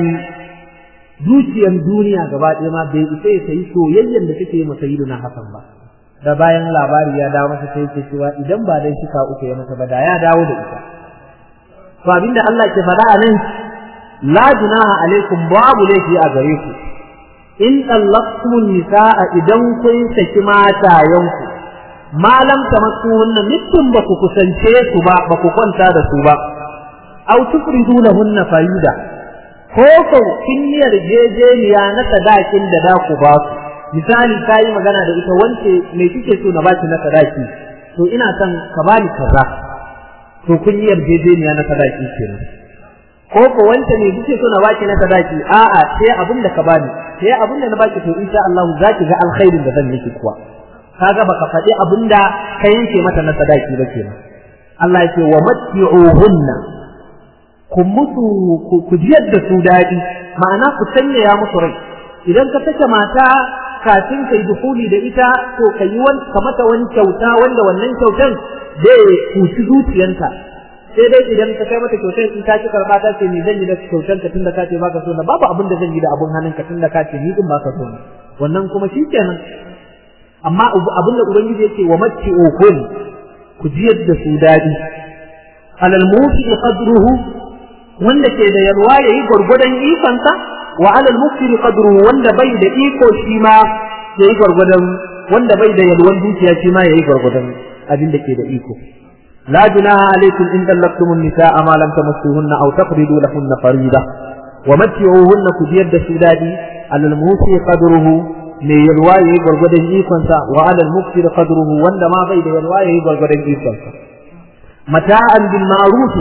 zuciyar duniya gaba ɗaya ma bai isa ya sayi soyayyen da take masa yi na Hassan ba da bayan labari ya dawo masa sai yake cewa idan ba dai shika uku ya masa ba da ya dawo da ita to abinda Allah ke faɗa a nan la junaha alaikum babu laifi a gare ku in tallaqtumun nisaa idan kun saki matayanku ma lam tamassuhunna mutum ba ku kusance su ba ba ku kwanta da su ba aw tufridu lahunna farida ko ko kin yarjejeniya na sadakin da da ku ba su misali ta yi magana da ita wance me kike so na baki na sadaki to ina son ka bani kaza to kun yi yarjejeniya na sadaki kenan ko ko wance me kike so na baki na sadaki a'a sai abin da ka bani sai abin da na baki to insha Allah za ki ga alkhairin da zan miki kuwa kaga baka faɗi abin da ka yanke mata na sadaki ba kenan Allah yake wa matti'uhunna ku musu ku jiyar da su daɗi ma'ana ku sanyaya musu rai idan ka sake mata kafin kai dukuli da ita to ka yi ka mata wani kyauta wanda wannan kyautan zai kuci zuciyanta sai dai idan ka kai mata kyautan in ta ci karba ta ce ni zan yi da kyautan ka tunda ka ce baka so na babu abin da zan yi da abun hannun ka tunda ka ce ni din baka so na wannan kuma shikenan amma abin da ubangiji yake wa matti okun ku jiyar da su dadi alal muti qadruhu wanda ke da yalwa yayi gurgudan ikonsa wa alal mufsiri qadruhu wanda bai da iko shi ma yayi gurgudan wanda bai da yalwan dukiya shi ma yayi gurgudan abin da ke da iko la junaha alaykum in dallaktumun nisaa ma lam tamassuhunna aw taqridu lahunna farida wa matti'uhunna kudiyar da su dadi alal musi qadruhu ne yalwa yayi gurgudan ikon sa wa alal mufsiri qadruhu wanda ma bai da yalwa yayi gurgudan ikon sa mata'an bil ma'ruf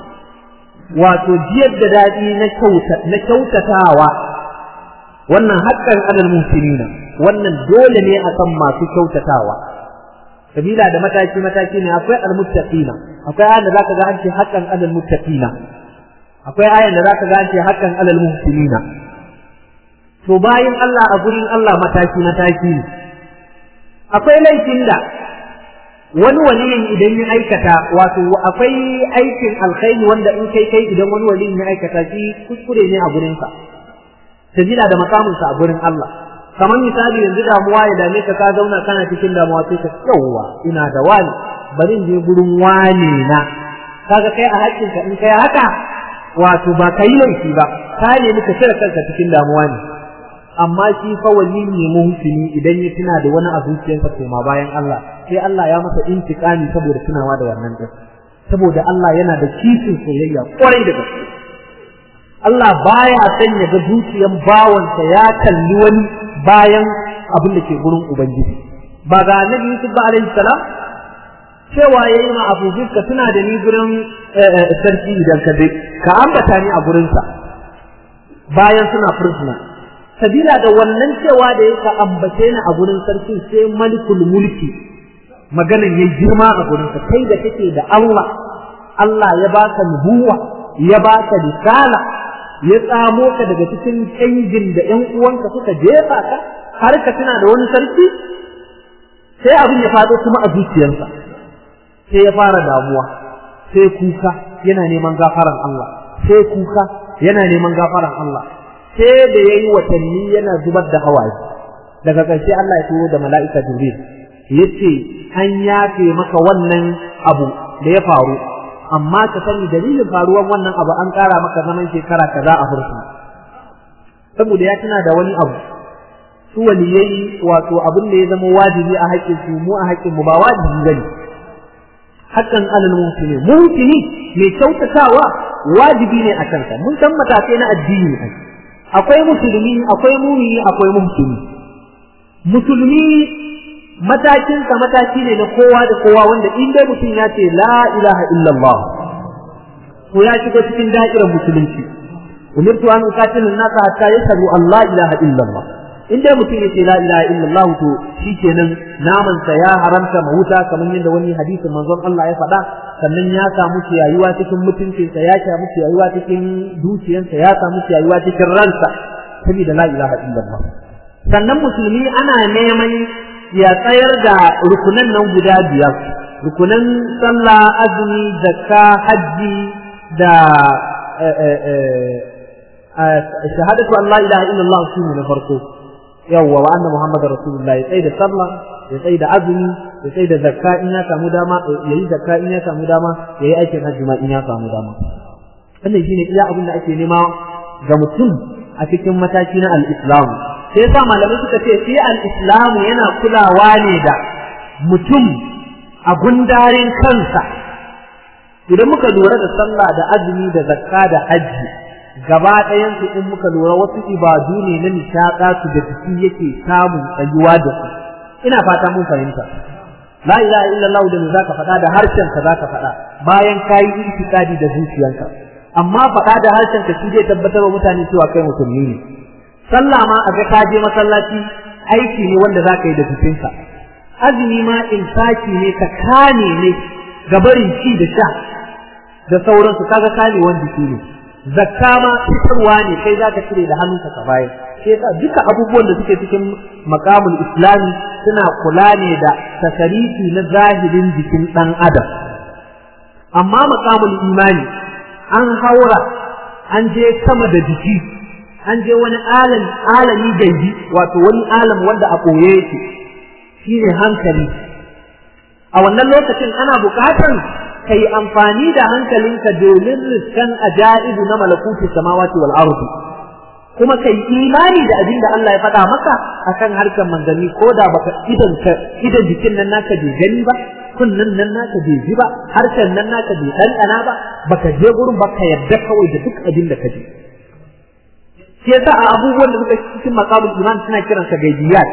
wato jiyar da daɗi na kyautatawa wannan haƙƙan alal musulmina wannan dole ne a kan masu kyautatawa sabila da mataki mataki ne akwai almuttaqina akwai ayan da zaka ga an ce haƙƙan alal muttaqina akwai ayan da zaka ga an ce haƙƙan alal muhsinina to bayan Allah a gurin Allah mataki mataki ne akwai laifin da wani waliyin idan ya aikata wato akwai aikin alkhairi wanda in kai kai idan wani waliyin ya aikata shi kuskure ne a gurinsa sabila da makaminsa a gurin Allah kamar misali yanzu damuwa ya dame ka ka zauna kana cikin damuwa sai ka yawwa ina da wani bari in je gurin wani na kaga kai a hakkinka in kai haka wato ba ka yi laifi ba ka nemi ka cire kanka cikin damuwa ne amma shi fa wali ne muhsini idan ya tuna da wani a zuciyarsa koma bayan Allah sai Allah ya masa intiqami saboda tunawa da wannan din saboda Allah yana da kishin soyayya kwarai da gaske Allah baya son ya ga zuciyan bawansa ya kalli wani bayan abin da ke gurin ubangiji ba ga annabi Yusuf ba alaihi salam cewa yayi ma Abu ka tuna da ni gurin sarki idan ka je ka ambata ni a gurinsa bayan suna prisoner sabila da wannan cewa da yake ambace ni a gurin sarki sai malikul mulki maganan yayi girma a gurin sa kai da kake da Allah Allah ya baka nubuwa ya baka risala ya tsamo ka daga cikin kangin da ƴan uwanka suka jefa ka har ka tuna da wani sarki sai abin ya faɗo kuma a zuciyarsa sai ya fara damuwa sai kuka yana neman gafaran Allah sai kuka yana neman gafaran Allah sai da ya yi watanni yana zubar da hawaye daga ƙarshe Allah ya turo da mala'ika Jibril ya ce an yafe maka wannan abu da ya faru amma ka sani dalilin faruwar wannan abu an ƙara maka zaman shekara kaza a fursuna saboda ya tuna da wani abu su waliyai wato abin da ya zama wajibi a haƙƙin su mu a haƙƙin mu ba wajibi bane hakan alal muhsini muhsini mai kyautatawa wajibi ne a kansa mun san matakai na addini ne akwai musulmi akwai mumini akwai muhsini musulmi matakinsa mataki ne na kowa da kowa wanda in dai mutum ya ce la ilaha illallah to ya shiga cikin da'irar musulunci umirtu an uqatila an-nasa hatta yashhadu an la ilaha illallah in dai mutum ya ce la ilaha illallah to shikenan naman sa ya haramta mahuta kamar yadda wani hadisin manzon Allah ya faɗa sannan ya samu ciyayuwa cikin mutuncinsa ya samu ciyayuwa cikin dukiyansa ya samu ciyayuwa cikin ransa saboda la ilaha illallah sannan musulmi ana neman ya tsayar da rukunan nan guda biyar rukunan sallah azumi zakka hajji da shahadatu an la ilaha illallah su ne na farko yawwa wa anna muhammadar rasulullahi tsaye da sallah ya tsaye da azumi ya tsaye da zakka in ya samu dama ya yi zakka in ya samu dama ya yi aikin hajji ma in ya samu dama wannan shine iya abin da ake nema ga mutum a cikin mataki na al-islam sai yasa malamai suka ce sai al-islam yana kulawa ne da mutum a gundarin kansa idan muka lura da sallah da azumi da zakka da hajji gaba ɗayan su in muka lura wasu ibadu ne na nishaɗa su da jiki yake samun tsayuwa da su ina fata mun fahimta la ilaha illallah da me zaka faɗa da harshen ka zaka faɗa bayan kayi itikadi da zuciyanka amma faɗa da harshen ka shi zai tabbatar wa mutane cewa kai musulmi ne sallah ma a ga ka je masallaci aiki ne wanda zaka yi da jikinka azumi ma insaki ne ka kane ne ga barin ci da sha da sauransu kaga kanewan jiki ne zakka ma fitarwa ne kai zaka cire da hannunka ka bayar sai yasa duka abubuwan da suke cikin makamul islami suna kula ne da tasarifi na zahirin jikin dan adam amma makamul imani an haura an je sama da jiki an je wani alam alami gaibi wato wani alam wanda a koye yake shine hankali a wannan lokacin ana buƙatar ka yi amfani da hankalinka domin riskan ajaibu na malakuti samawati wal ardi kuma kai imani da abin da Allah ya faɗa maka akan harkar manzanni ko da baka idan ka idan jikin nan naka bai gani ba kunnan nan naka bai ji ba harshen nan naka bai ɗanɗana ba baka je gurin baka yadda kawai da duk abin da ka ji shi yasa a abubuwan da suka cikin maqamul iman suna kiransa gaibiyat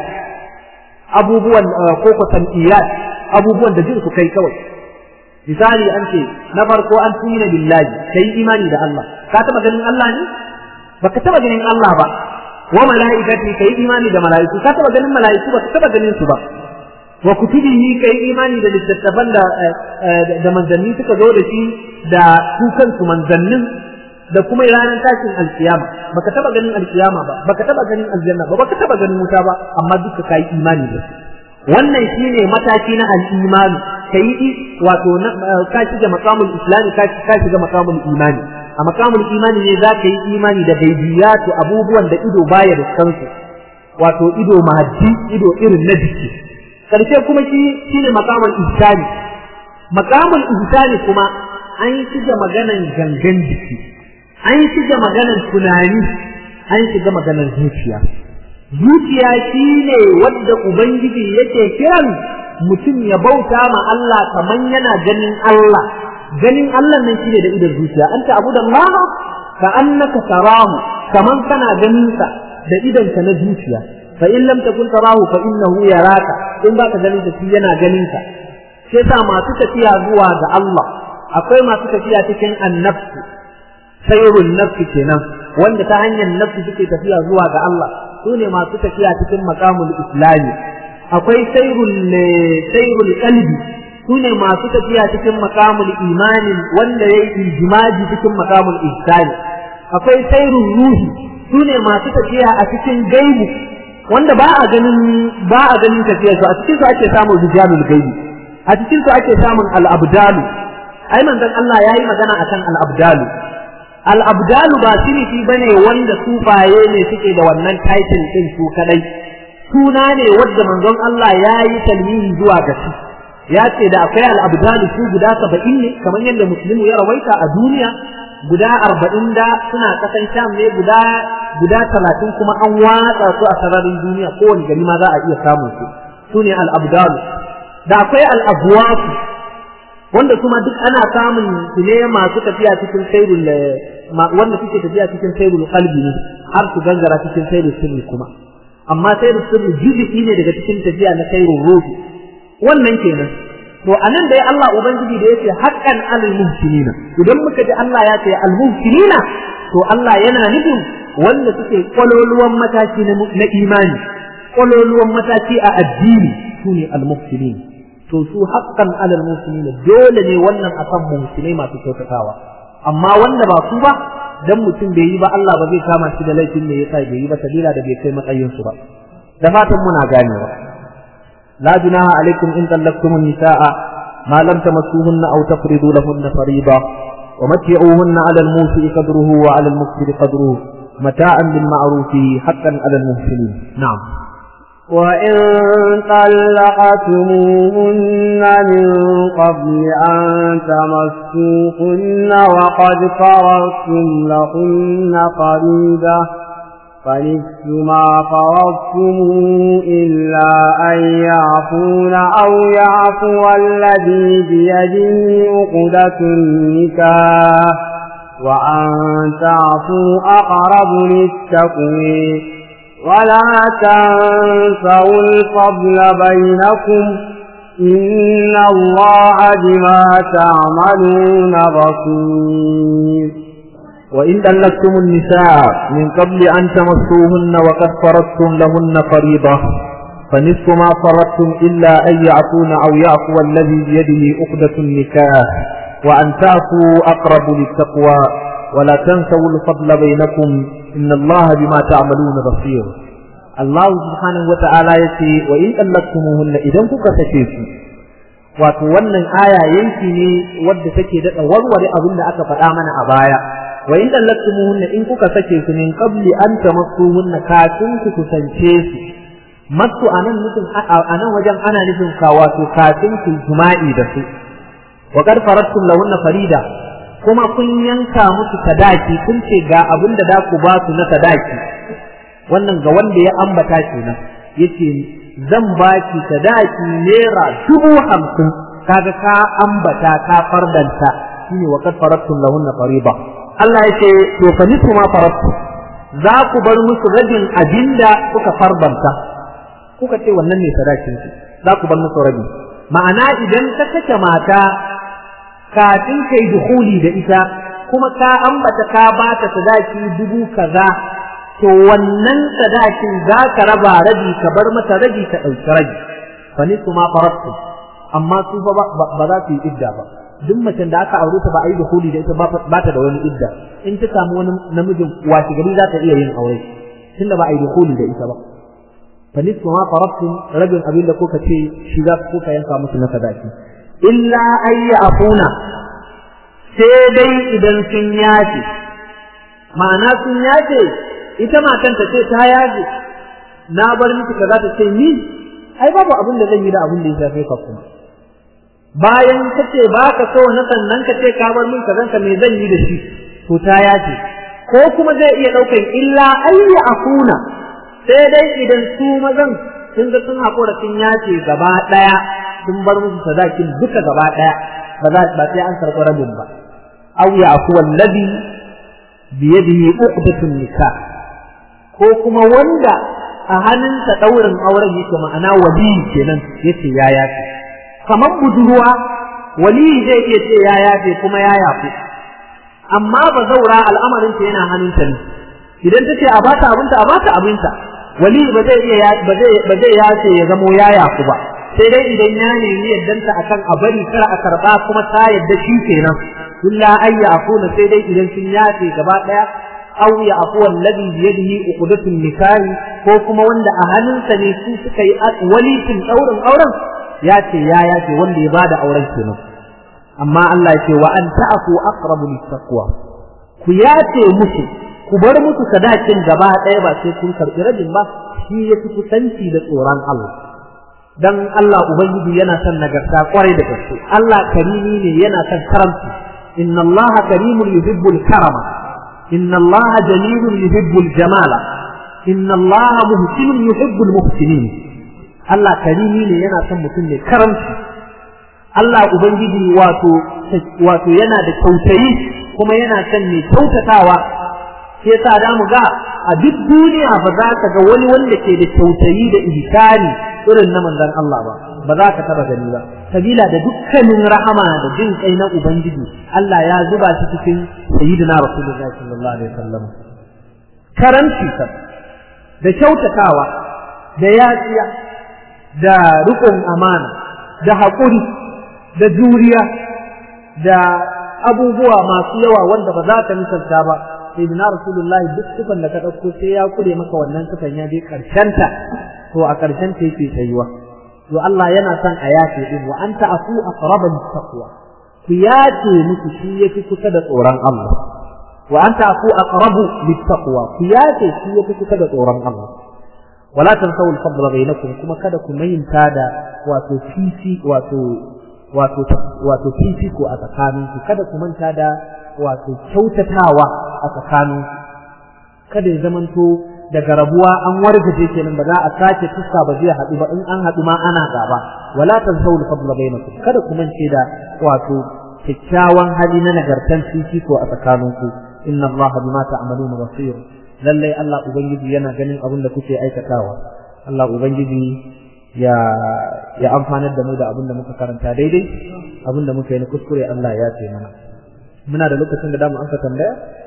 abubuwan ko ko sam'iyat abubuwan da jin su kai kawai misali an ce na farko an tumina billahi kai imani da Allah ka taba ganin Allah ne baka taba ganin Allah ba wa malaikati kai imani da malaiku ka taba ganin malaiku baka taba ganin su ba wa kutubihi kai imani da littattafan da da manzanni suka zo da shi da su kansu manzannin da kuma ranar tashin alkiyama baka taba ganin alkiyama ba baka taba ganin aljanna ba baka taba ganin wuta ba amma duka kai imani da su wannan shine mataki na al-imani kai wato ka shiga maqamul islami ka ka shiga maqamul imani a maqamul imani ne za ka yi imani da gaibiyatu abubuwan da ido baya da kansu wato ido mahaddi ido irin na jiki karshe kuma shi shine maqamul ihsani maqamul ihsani kuma an shiga maganan gangan jiki an shiga maganan tunani an shiga maganan zuciya zuciya shi ne wadda Ubangiji yake kiran mutum ya bauta ma Allah kaman yana ganin Allah ganin Allah nan shi ne da idan zuciya anta abu da Allah ka annaka tarahu kaman kana ganin sa da idan ka na zuciya fa in lam takun tarahu fa innahu yaraka in baka ganin sa shi yana ganin ka sai sa masu tafiya zuwa ga Allah akwai masu tafiya cikin annabtu sayrun nafsi kenan wanda ta hanyar nafsi suke tafiya zuwa ga Allah su ne masu tafiya cikin makamul islami akwai sairul sairul qalbi su ne masu tafiya cikin makamul imanin wanda yayi iljimaji cikin makamul ihsani akwai sairul ruhi su ne masu tafiya a cikin gaibu wanda ba a ganin ba a ganin tafiyar su a cikin su ake samun rijalul gaibi a cikin su ake samun al-abdalu ai manzon Allah yayi magana akan al-abdalu al'abdalu ba sinifi ba ne wanda sufaye ne suke da wannan title ɗin su kadai suna ne wadda manzon Allah ya yi talmihi zuwa ga shi ya ce da akwai al'abdalu su guda saba'in ne kamar yadda musulmi ya rawaita a duniya guda arba'in da suna ƙasan sham ne guda guda talatin kuma an watsa su a sararin duniya kowane gari ma za a iya samun su su ne al'abdalu da akwai al'abuwasu wanda kuma duk ana samun su ne masu tafiya cikin sairul wanda suke tafiya cikin sairul qalbi ne har su gangara cikin sairul sirri kuma amma sairul sirri juz'i ne daga cikin tafiya na sairul ruhi wannan kenan to anan dai Allah ubangiji da yace haqqan alal muhsinina idan muka ji Allah ya ce al muhsinina to Allah yana nufin wanda suke kwaloluwan mataki na imani kwaloluwan mataki a addini sune al muhsinin to su haqqan alal muhsinin dole ne wannan akan muhsinai masu kyautatawa amma wanda ba su ba dan mutum bai yi ba Allah ba zai kama shi da laifin da yasa bai yi ba sabila da bai kai matsayin su ba da fatan muna ganewa la junaha alaikum in tallaqtum nisaa ma lam tamassuhunna aw tafridu lahunna fariida ومتعوهن على الموسع قدره وعلى المقتر قدره متاعا بالمعروف حقا على المحسنين نعم وإن طلقتموهن من قبل أن تمسوهن وقد فرضتم لهن فريدة فنصف ما فرضتم إلا أن يعفون أو يعفو الذي بيده عقدة النكاح وأن تعفوا أقرب للتقوى ولا تنسوا الفضل بينكم إن الله بما تعملون بصير وإن طلقتم النساء من قبل أن تمسوهن وقد فرضتم لهن فريضة فنصف ما فرضتم إلا أن يعفون أو يعفو الذي بيده عقدة النكاح وأن تعفوا أقرب للتقوى ولا تنسوا الفضل بينكم إن الله بما تعملون بصير الله سبحانه وتعالى يتي وإن طلقتموهن إذا كنت تكيسوا wato wannan aya yanki ne wadda take daɗa warware abin da aka faɗa mana a baya wa in dallakumuhunna in kuka sake su min qabli an tamassuhunna kafin ku kusance su masu anan nufin anan wajen ana nufin ka wato kafin ku jima'i da su wa qad faradtum lahunna farida kuma kun yanka musu sadaki kun ce ga abin da za ku ba su na sadaki wannan ga wanda ya ambata kenan yace zan ba ki sadaki naira dubu hamsin kaga ka ambata ka fardanta shine wa qad faradtum lahunna fariida Allah yace to fa nisu ma faradtu za ku bar musu rabin abinda kuka farbanta kuka ce wannan ne sadakin ki za ku bar musu rabi ma'ana idan ka kace mata kafin kai dukhuli da ita kuma ka ambata ka bata sadaki dubu kaza to wannan sadakin za ka raba rabi ka bar mata rabi ka ɗauki rabi fa nisu ma faradtu amma su ba za su yi idda ba duk macen da aka aure ta ba a yi dukhuli da ita ba ta da wani idda in ta samu wani namijin washi gari za ta iya yin aure tunda ba a yi dukhuli da ita ba fa nisfu ma faradtum rabin abin da kuka ce shi za ku kuka yanka musu na sadaki illa ay afuna sai dai idan sun yace ma'ana sun yace ita matan ta ce ta yace na bar miki kaza ta ce ni ai babu abin da zan yi da abin da ya shafe ka kuma bayan ka ce ba ka so na sannan ka ce ka bar min kazan ka me zan yi da shi to ta yace ko kuma zai iya ɗaukan illa ayya akuna sai dai idan su mazan sun ga sun haƙura sun yace gaba ɗaya sun bar musu sadakin duka gaba ɗaya ba za ba sai an karɓi rabin ba aw ya aku wallazi bi yadihi uqdatun nikah ko kuma wanda a hannunsa ɗaurin auren yake ma'ana wali kenan yace ya yace kamar budurwa wali zai iya ce ya yafe kuma ya yafe amma ba zaura al'amarinta yana hannunta ne idan ta ce a bata abinta a bata abinta wali ba zai iya ba zai ba zai yace ya zamo ya yafu ba sai dai idan ya nemi yaddanta akan a bari kar a karba kuma ta yadda shi kenan illa ayya afuna sai dai idan sun yace gaba daya aw ya afu alladhi bi yadihi uqdatun nikahi ko kuma wanda a hannunsa ne su suka yi walitin daurin auren ya ce ya ya ce wanda ya bada auren kenan amma Allah ya ce wa an ta'fu aqrabu littaqwa ku yace musu ku bar musu sadakin gaba ɗaya ba sai kun karɓi rajin ba shi ya fi kusanci da tsoron Allah dan Allah ubangiji yana son nagarta kwarai da gaske Allah karimi ne yana son karamci inna Allah karimun yuhibbul karama inna Allah jamilun yuhibbul jamala inna Allah muhsinun yuhibbul muhsinin Allah karimi ne yana son mutum ne karamci Allah Ubangiji wato wato yana da kyautayi kuma yana son mai kyautatawa sai yasa da mu ga a duk duniya ba za ka ga wani wanda ke da kyautayi da ihsani irin na manzon Allah ba ba za ka taba gani ba sabila da dukkanin rahama da jin kai na Ubangiji Allah ya zuba shi cikin sayyidina Rasulullahi sallallahu alaihi wasallam karanci da kyautatawa da yatsiya da rukun amana da haƙuri da juriya da abubuwa masu yawa wanda ba za ka misalta ba sai na rasulullahi duk sifan da ka ɗauko sai ya kure maka wannan sifan ya je ta to a ƙarshen ta yake tsayuwa to Allah yana son a yace din wa anta afu aqraba taqwa ku yace muku shi yafi kusa da tsoron Allah wa anta afu aqrabu littaqwa ku yace shi yafi kusa da tsoron Allah wala tansaw al-fadla bainakum kuma kada ku mayinta da wato fifi wato wato wato fifi ko a tsakaninku kada ku manta da wato kyautatawa a tsakaninku kada ya zamanto daga rabuwa an wargaje kenan ba za a sake tuska ba zai haɗu ba in an haɗu ma ana gaba wala tansaw al-fadla bainakum kada ku mance da wato kyakkyawan hali na nagartan fifi ko a tsakaninku inna allaha bima ta'maluna basir lallai Allah Ubangiji yana ganin abin da kuke aikatawa Allah Ubangiji ya ya amfanar da mu da abin da muka karanta daidai abin da muka yi na kuskure Allah ya ce mana muna da lokacin da damu amsa tambaya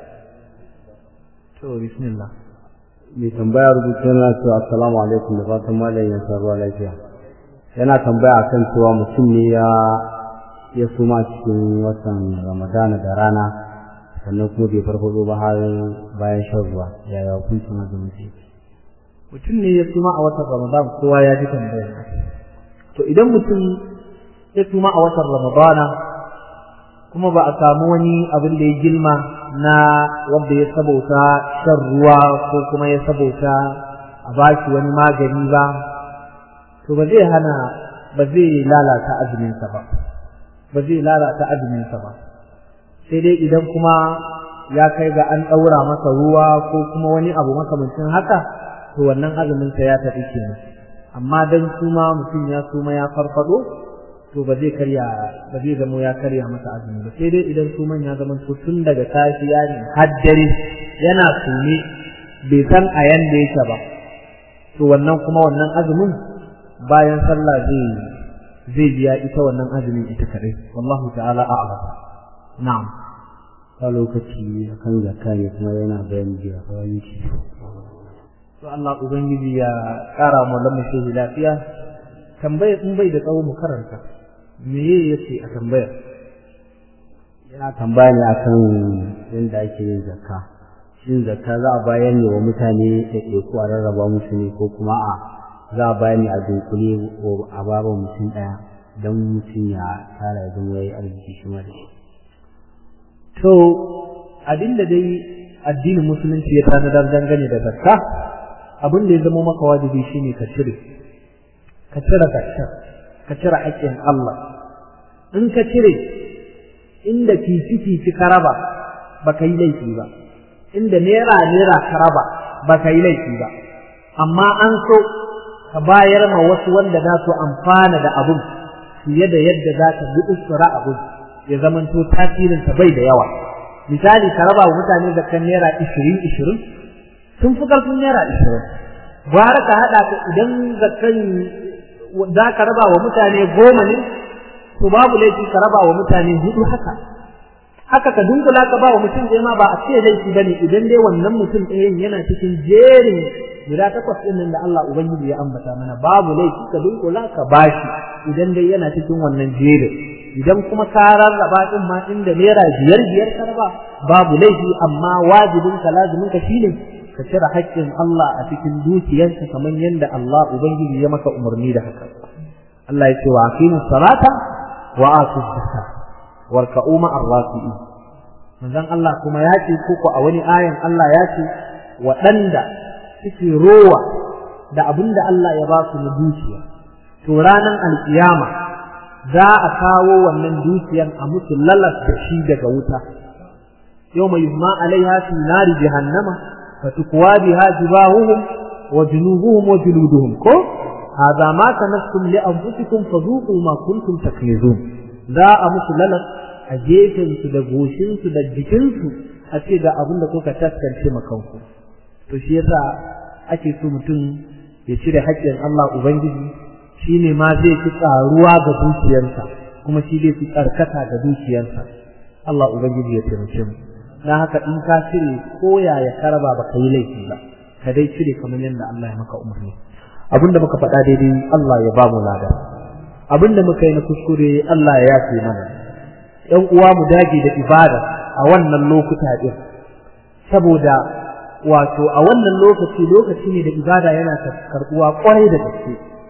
to bismillah mai tambaya rubuta yana cewa assalamu alaikum da fatan malam ya ruwa lafiya yana tambaya akan cewa mutum ne ya ya suma cikin watan ramadana da rana sannan kuma bai farfado ba har bayan shan ruwa yaya hukuncin azumin shi mutum ne ya suma a watan ramadan kowa ya ji tambaya to idan mutum ya suma a watan ramadana kuma ba a samu wani abin da ya gilma na wanda ya sabauta shan ruwa ko kuma ya sabauta a bashi wani magani ba to ba zai hana ba zai lalata azuminsa ba ba zai lalata azuminsa ba sai dai idan kuma ya kai ga an ɗaura masa ruwa ko kuma wani abu makamancin haka to wannan azuminsa ya tafi kenan amma dan suma mutum ya suma ya farfado to ba zai karya ba zai zamo ya karya masa azumi ba sai dai idan suman ya zama to tun daga safiya ne har dare yana sume bai san a yanda yake ba to wannan kuma wannan azumin bayan sallah zai zai biya ita wannan azumin ita kadai wallahu ta'ala a'lam na'am a lokaci akan zakka ne kuma yana bayani da kawai shi to Allah ubangiji ya kara mu lamu shi lafiya tambaya in bai da tsawo mu karanta me yace a tambayar yana tambaya ne akan yadda ake yin zakka shin zakka za a bayar ne wa mutane ɗaiɗaiku a rarraba musu ne ko kuma a za a bayar ne a dunkule a baba mutum ɗaya don mutum ya tara ya zama yayi arziki shi ma da shi to abinda dai addinin musulunci ya tanadar dangane da zakka abin da ya zama maka wajibi shine ka cire ka cire zakkar ka cire haƙƙin Allah in ka cire inda fifi fifi ka raba baka yi laifi ba inda naira naira ka raba baka yi laifi ba amma an so ka bayar ma wasu wanda za su amfana da abun fiye da yadda za ka gudussura abun ya zamanto tasirinsa bai da yawa misali ka raba wa mutane zakan naira ishirin ishirin sun fi ƙarfin naira ishirin gwara ka haɗa ka idan zakan za ka raba wa mutane goma ne to babu laifi ka raba wa mutane hudu haka haka ka dunkula ka ba wa mutum ɗaya ma ba a ce laifi bane idan dai wannan mutum ɗayan yana cikin jerin guda takwas ɗin nan da Allah Ubangiji ya ambata mana babu laifi ka dunkula ka bashi idan dai yana cikin wannan jerin idan kuma ka rarraba din ma inda naira biyar biyar ka raba babu laifi amma wajibin ka lazimin ka shine ka cire haƙƙin Allah a cikin dukiyarka kamar yadda Allah Ubangiji ya maka umarni da haka Allah ya ce wa aqimu salata wa atu zakka warka'u ma'ar rafi'in manzon Allah kuma ya ce ko a wani ayan Allah ya ce waɗanda suke rowa da abin da Allah ya ba su na dukiya to ranar alkiyama za a kawo wannan dukiyan a musu lalas da shi daga wuta yau mai yumma alaiha fi nari jahannama fatukwa biha jibahuhum wa junubuhum wa juluduhum ko hadha ma kanastum li anfusikum fadhuqu ma kuntum taknizun za a musu lalas a gefen su da goshin su da jikin su a ce ga abin da kuka taskance makanku to shi yasa ake so mutum ya cire haƙƙin Allah ubangiji shine ma zai fi tsaruwa ga dukiyarsa kuma shi zai fi tsarkata ga dukiyarsa Allah ubangiji ya taimake mu dan haka in ka cire ko yaya karaba ba ka yi laifi ba ka dai cire kamar yadda Allah ya maka umarni abinda muka faɗa daidai Allah ya ba mu lada abinda muka yi na kuskure Allah ya yafe mana ƴan uwa mu dage da ibada a wannan lokuta din saboda wato a wannan lokaci lokaci ne da ibada yana karɓuwa kwarai da gaske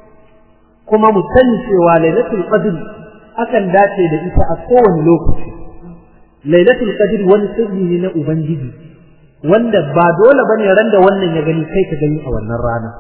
kuma mu sani cewa lailatul qadr akan dace da ita a kowane lokaci lailatul qadr wani sirri ne na ubangiji wanda ba dole bane ran da wannan ya gani kai ka gani a wannan rana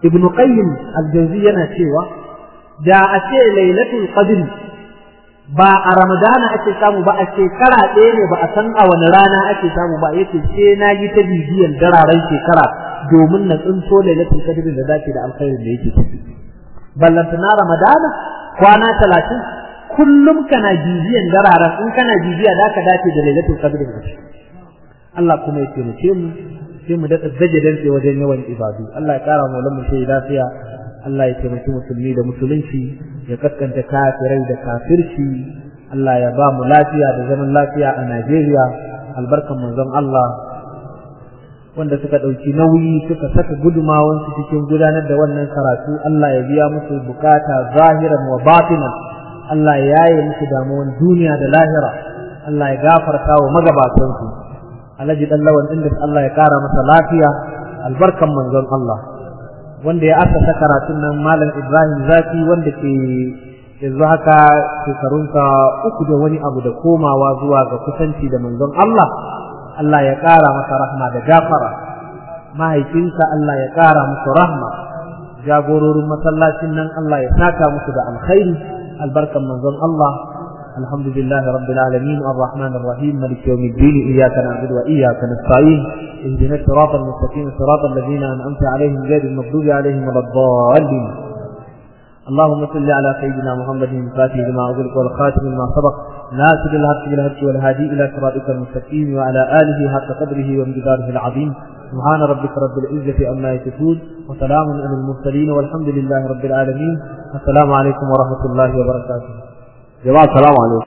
ibnu qayyim al-jawzi yana cewa da a ce lailatul qadr ba a ramadana ake samu ba a shekara ɗaya ne ba a san a wani rana ake samu ba yace sai na yi ta bibiyan dararen shekara domin na tsinto lailatul qadr da dace da alkhairin da yake ciki ballantana ramadana kwana talatin kullum kana bibiyan dararen in kana bibiya da ka dace da lailatul qadr da Allah kuma ya taimake mu sai mu daɗa zaje dantse wajen yawan ibadu Allah ya ƙara mu lamu sai lafiya Allah ya taimaki musulmi da musulunci ya kaskanta kafirai da kafirci Allah ya ba mu lafiya da zaman lafiya a Najeriya albarkan manzon Allah wanda suka ɗauki nauyi suka saka gudumawansu cikin gudanar da wannan karatu Allah ya biya musu bukata zahiran wa batinan Allah ya yaye musu damuwan duniya da lahira Allah ya gafarta wa magabatansu Alhaji dan lawan inda Allah ya kara masa lafiya albarkan manzon Allah wanda ya asasa karatun nan malam Ibrahim Zaki wanda ke yanzu haka shekarunsa uku da wani abu da komawa zuwa ga kusanci da manzon Allah Allah ya ƙara masa rahma da gafara mahaifinsa Allah ya ƙara musu rahma jagororin masallacin nan Allah ya saka musu da alkhairi albarkan manzon Allah الحمد لله رب العالمين الرحمن الرحيم مالك يوم الدين إياك نعبد وإياك نستعين اهدنا الصراط المستقيم صراط الذين أنعمت عليهم غير المغضوب عليهم ولا الضالين اللهم صل على سيدنا محمد الفاتح لما أغلق والخاتم لما سبق ناصر الحق بالحق والهادي إلى صراطك المستقيم وعلى آله حق قدره وامتداره العظيم سبحان ربك رب العزة عما يصفون وسلام على المرسلين والحمد لله رب العالمين السلام عليكم ورحمة الله وبركاته jama'a salamu alaikum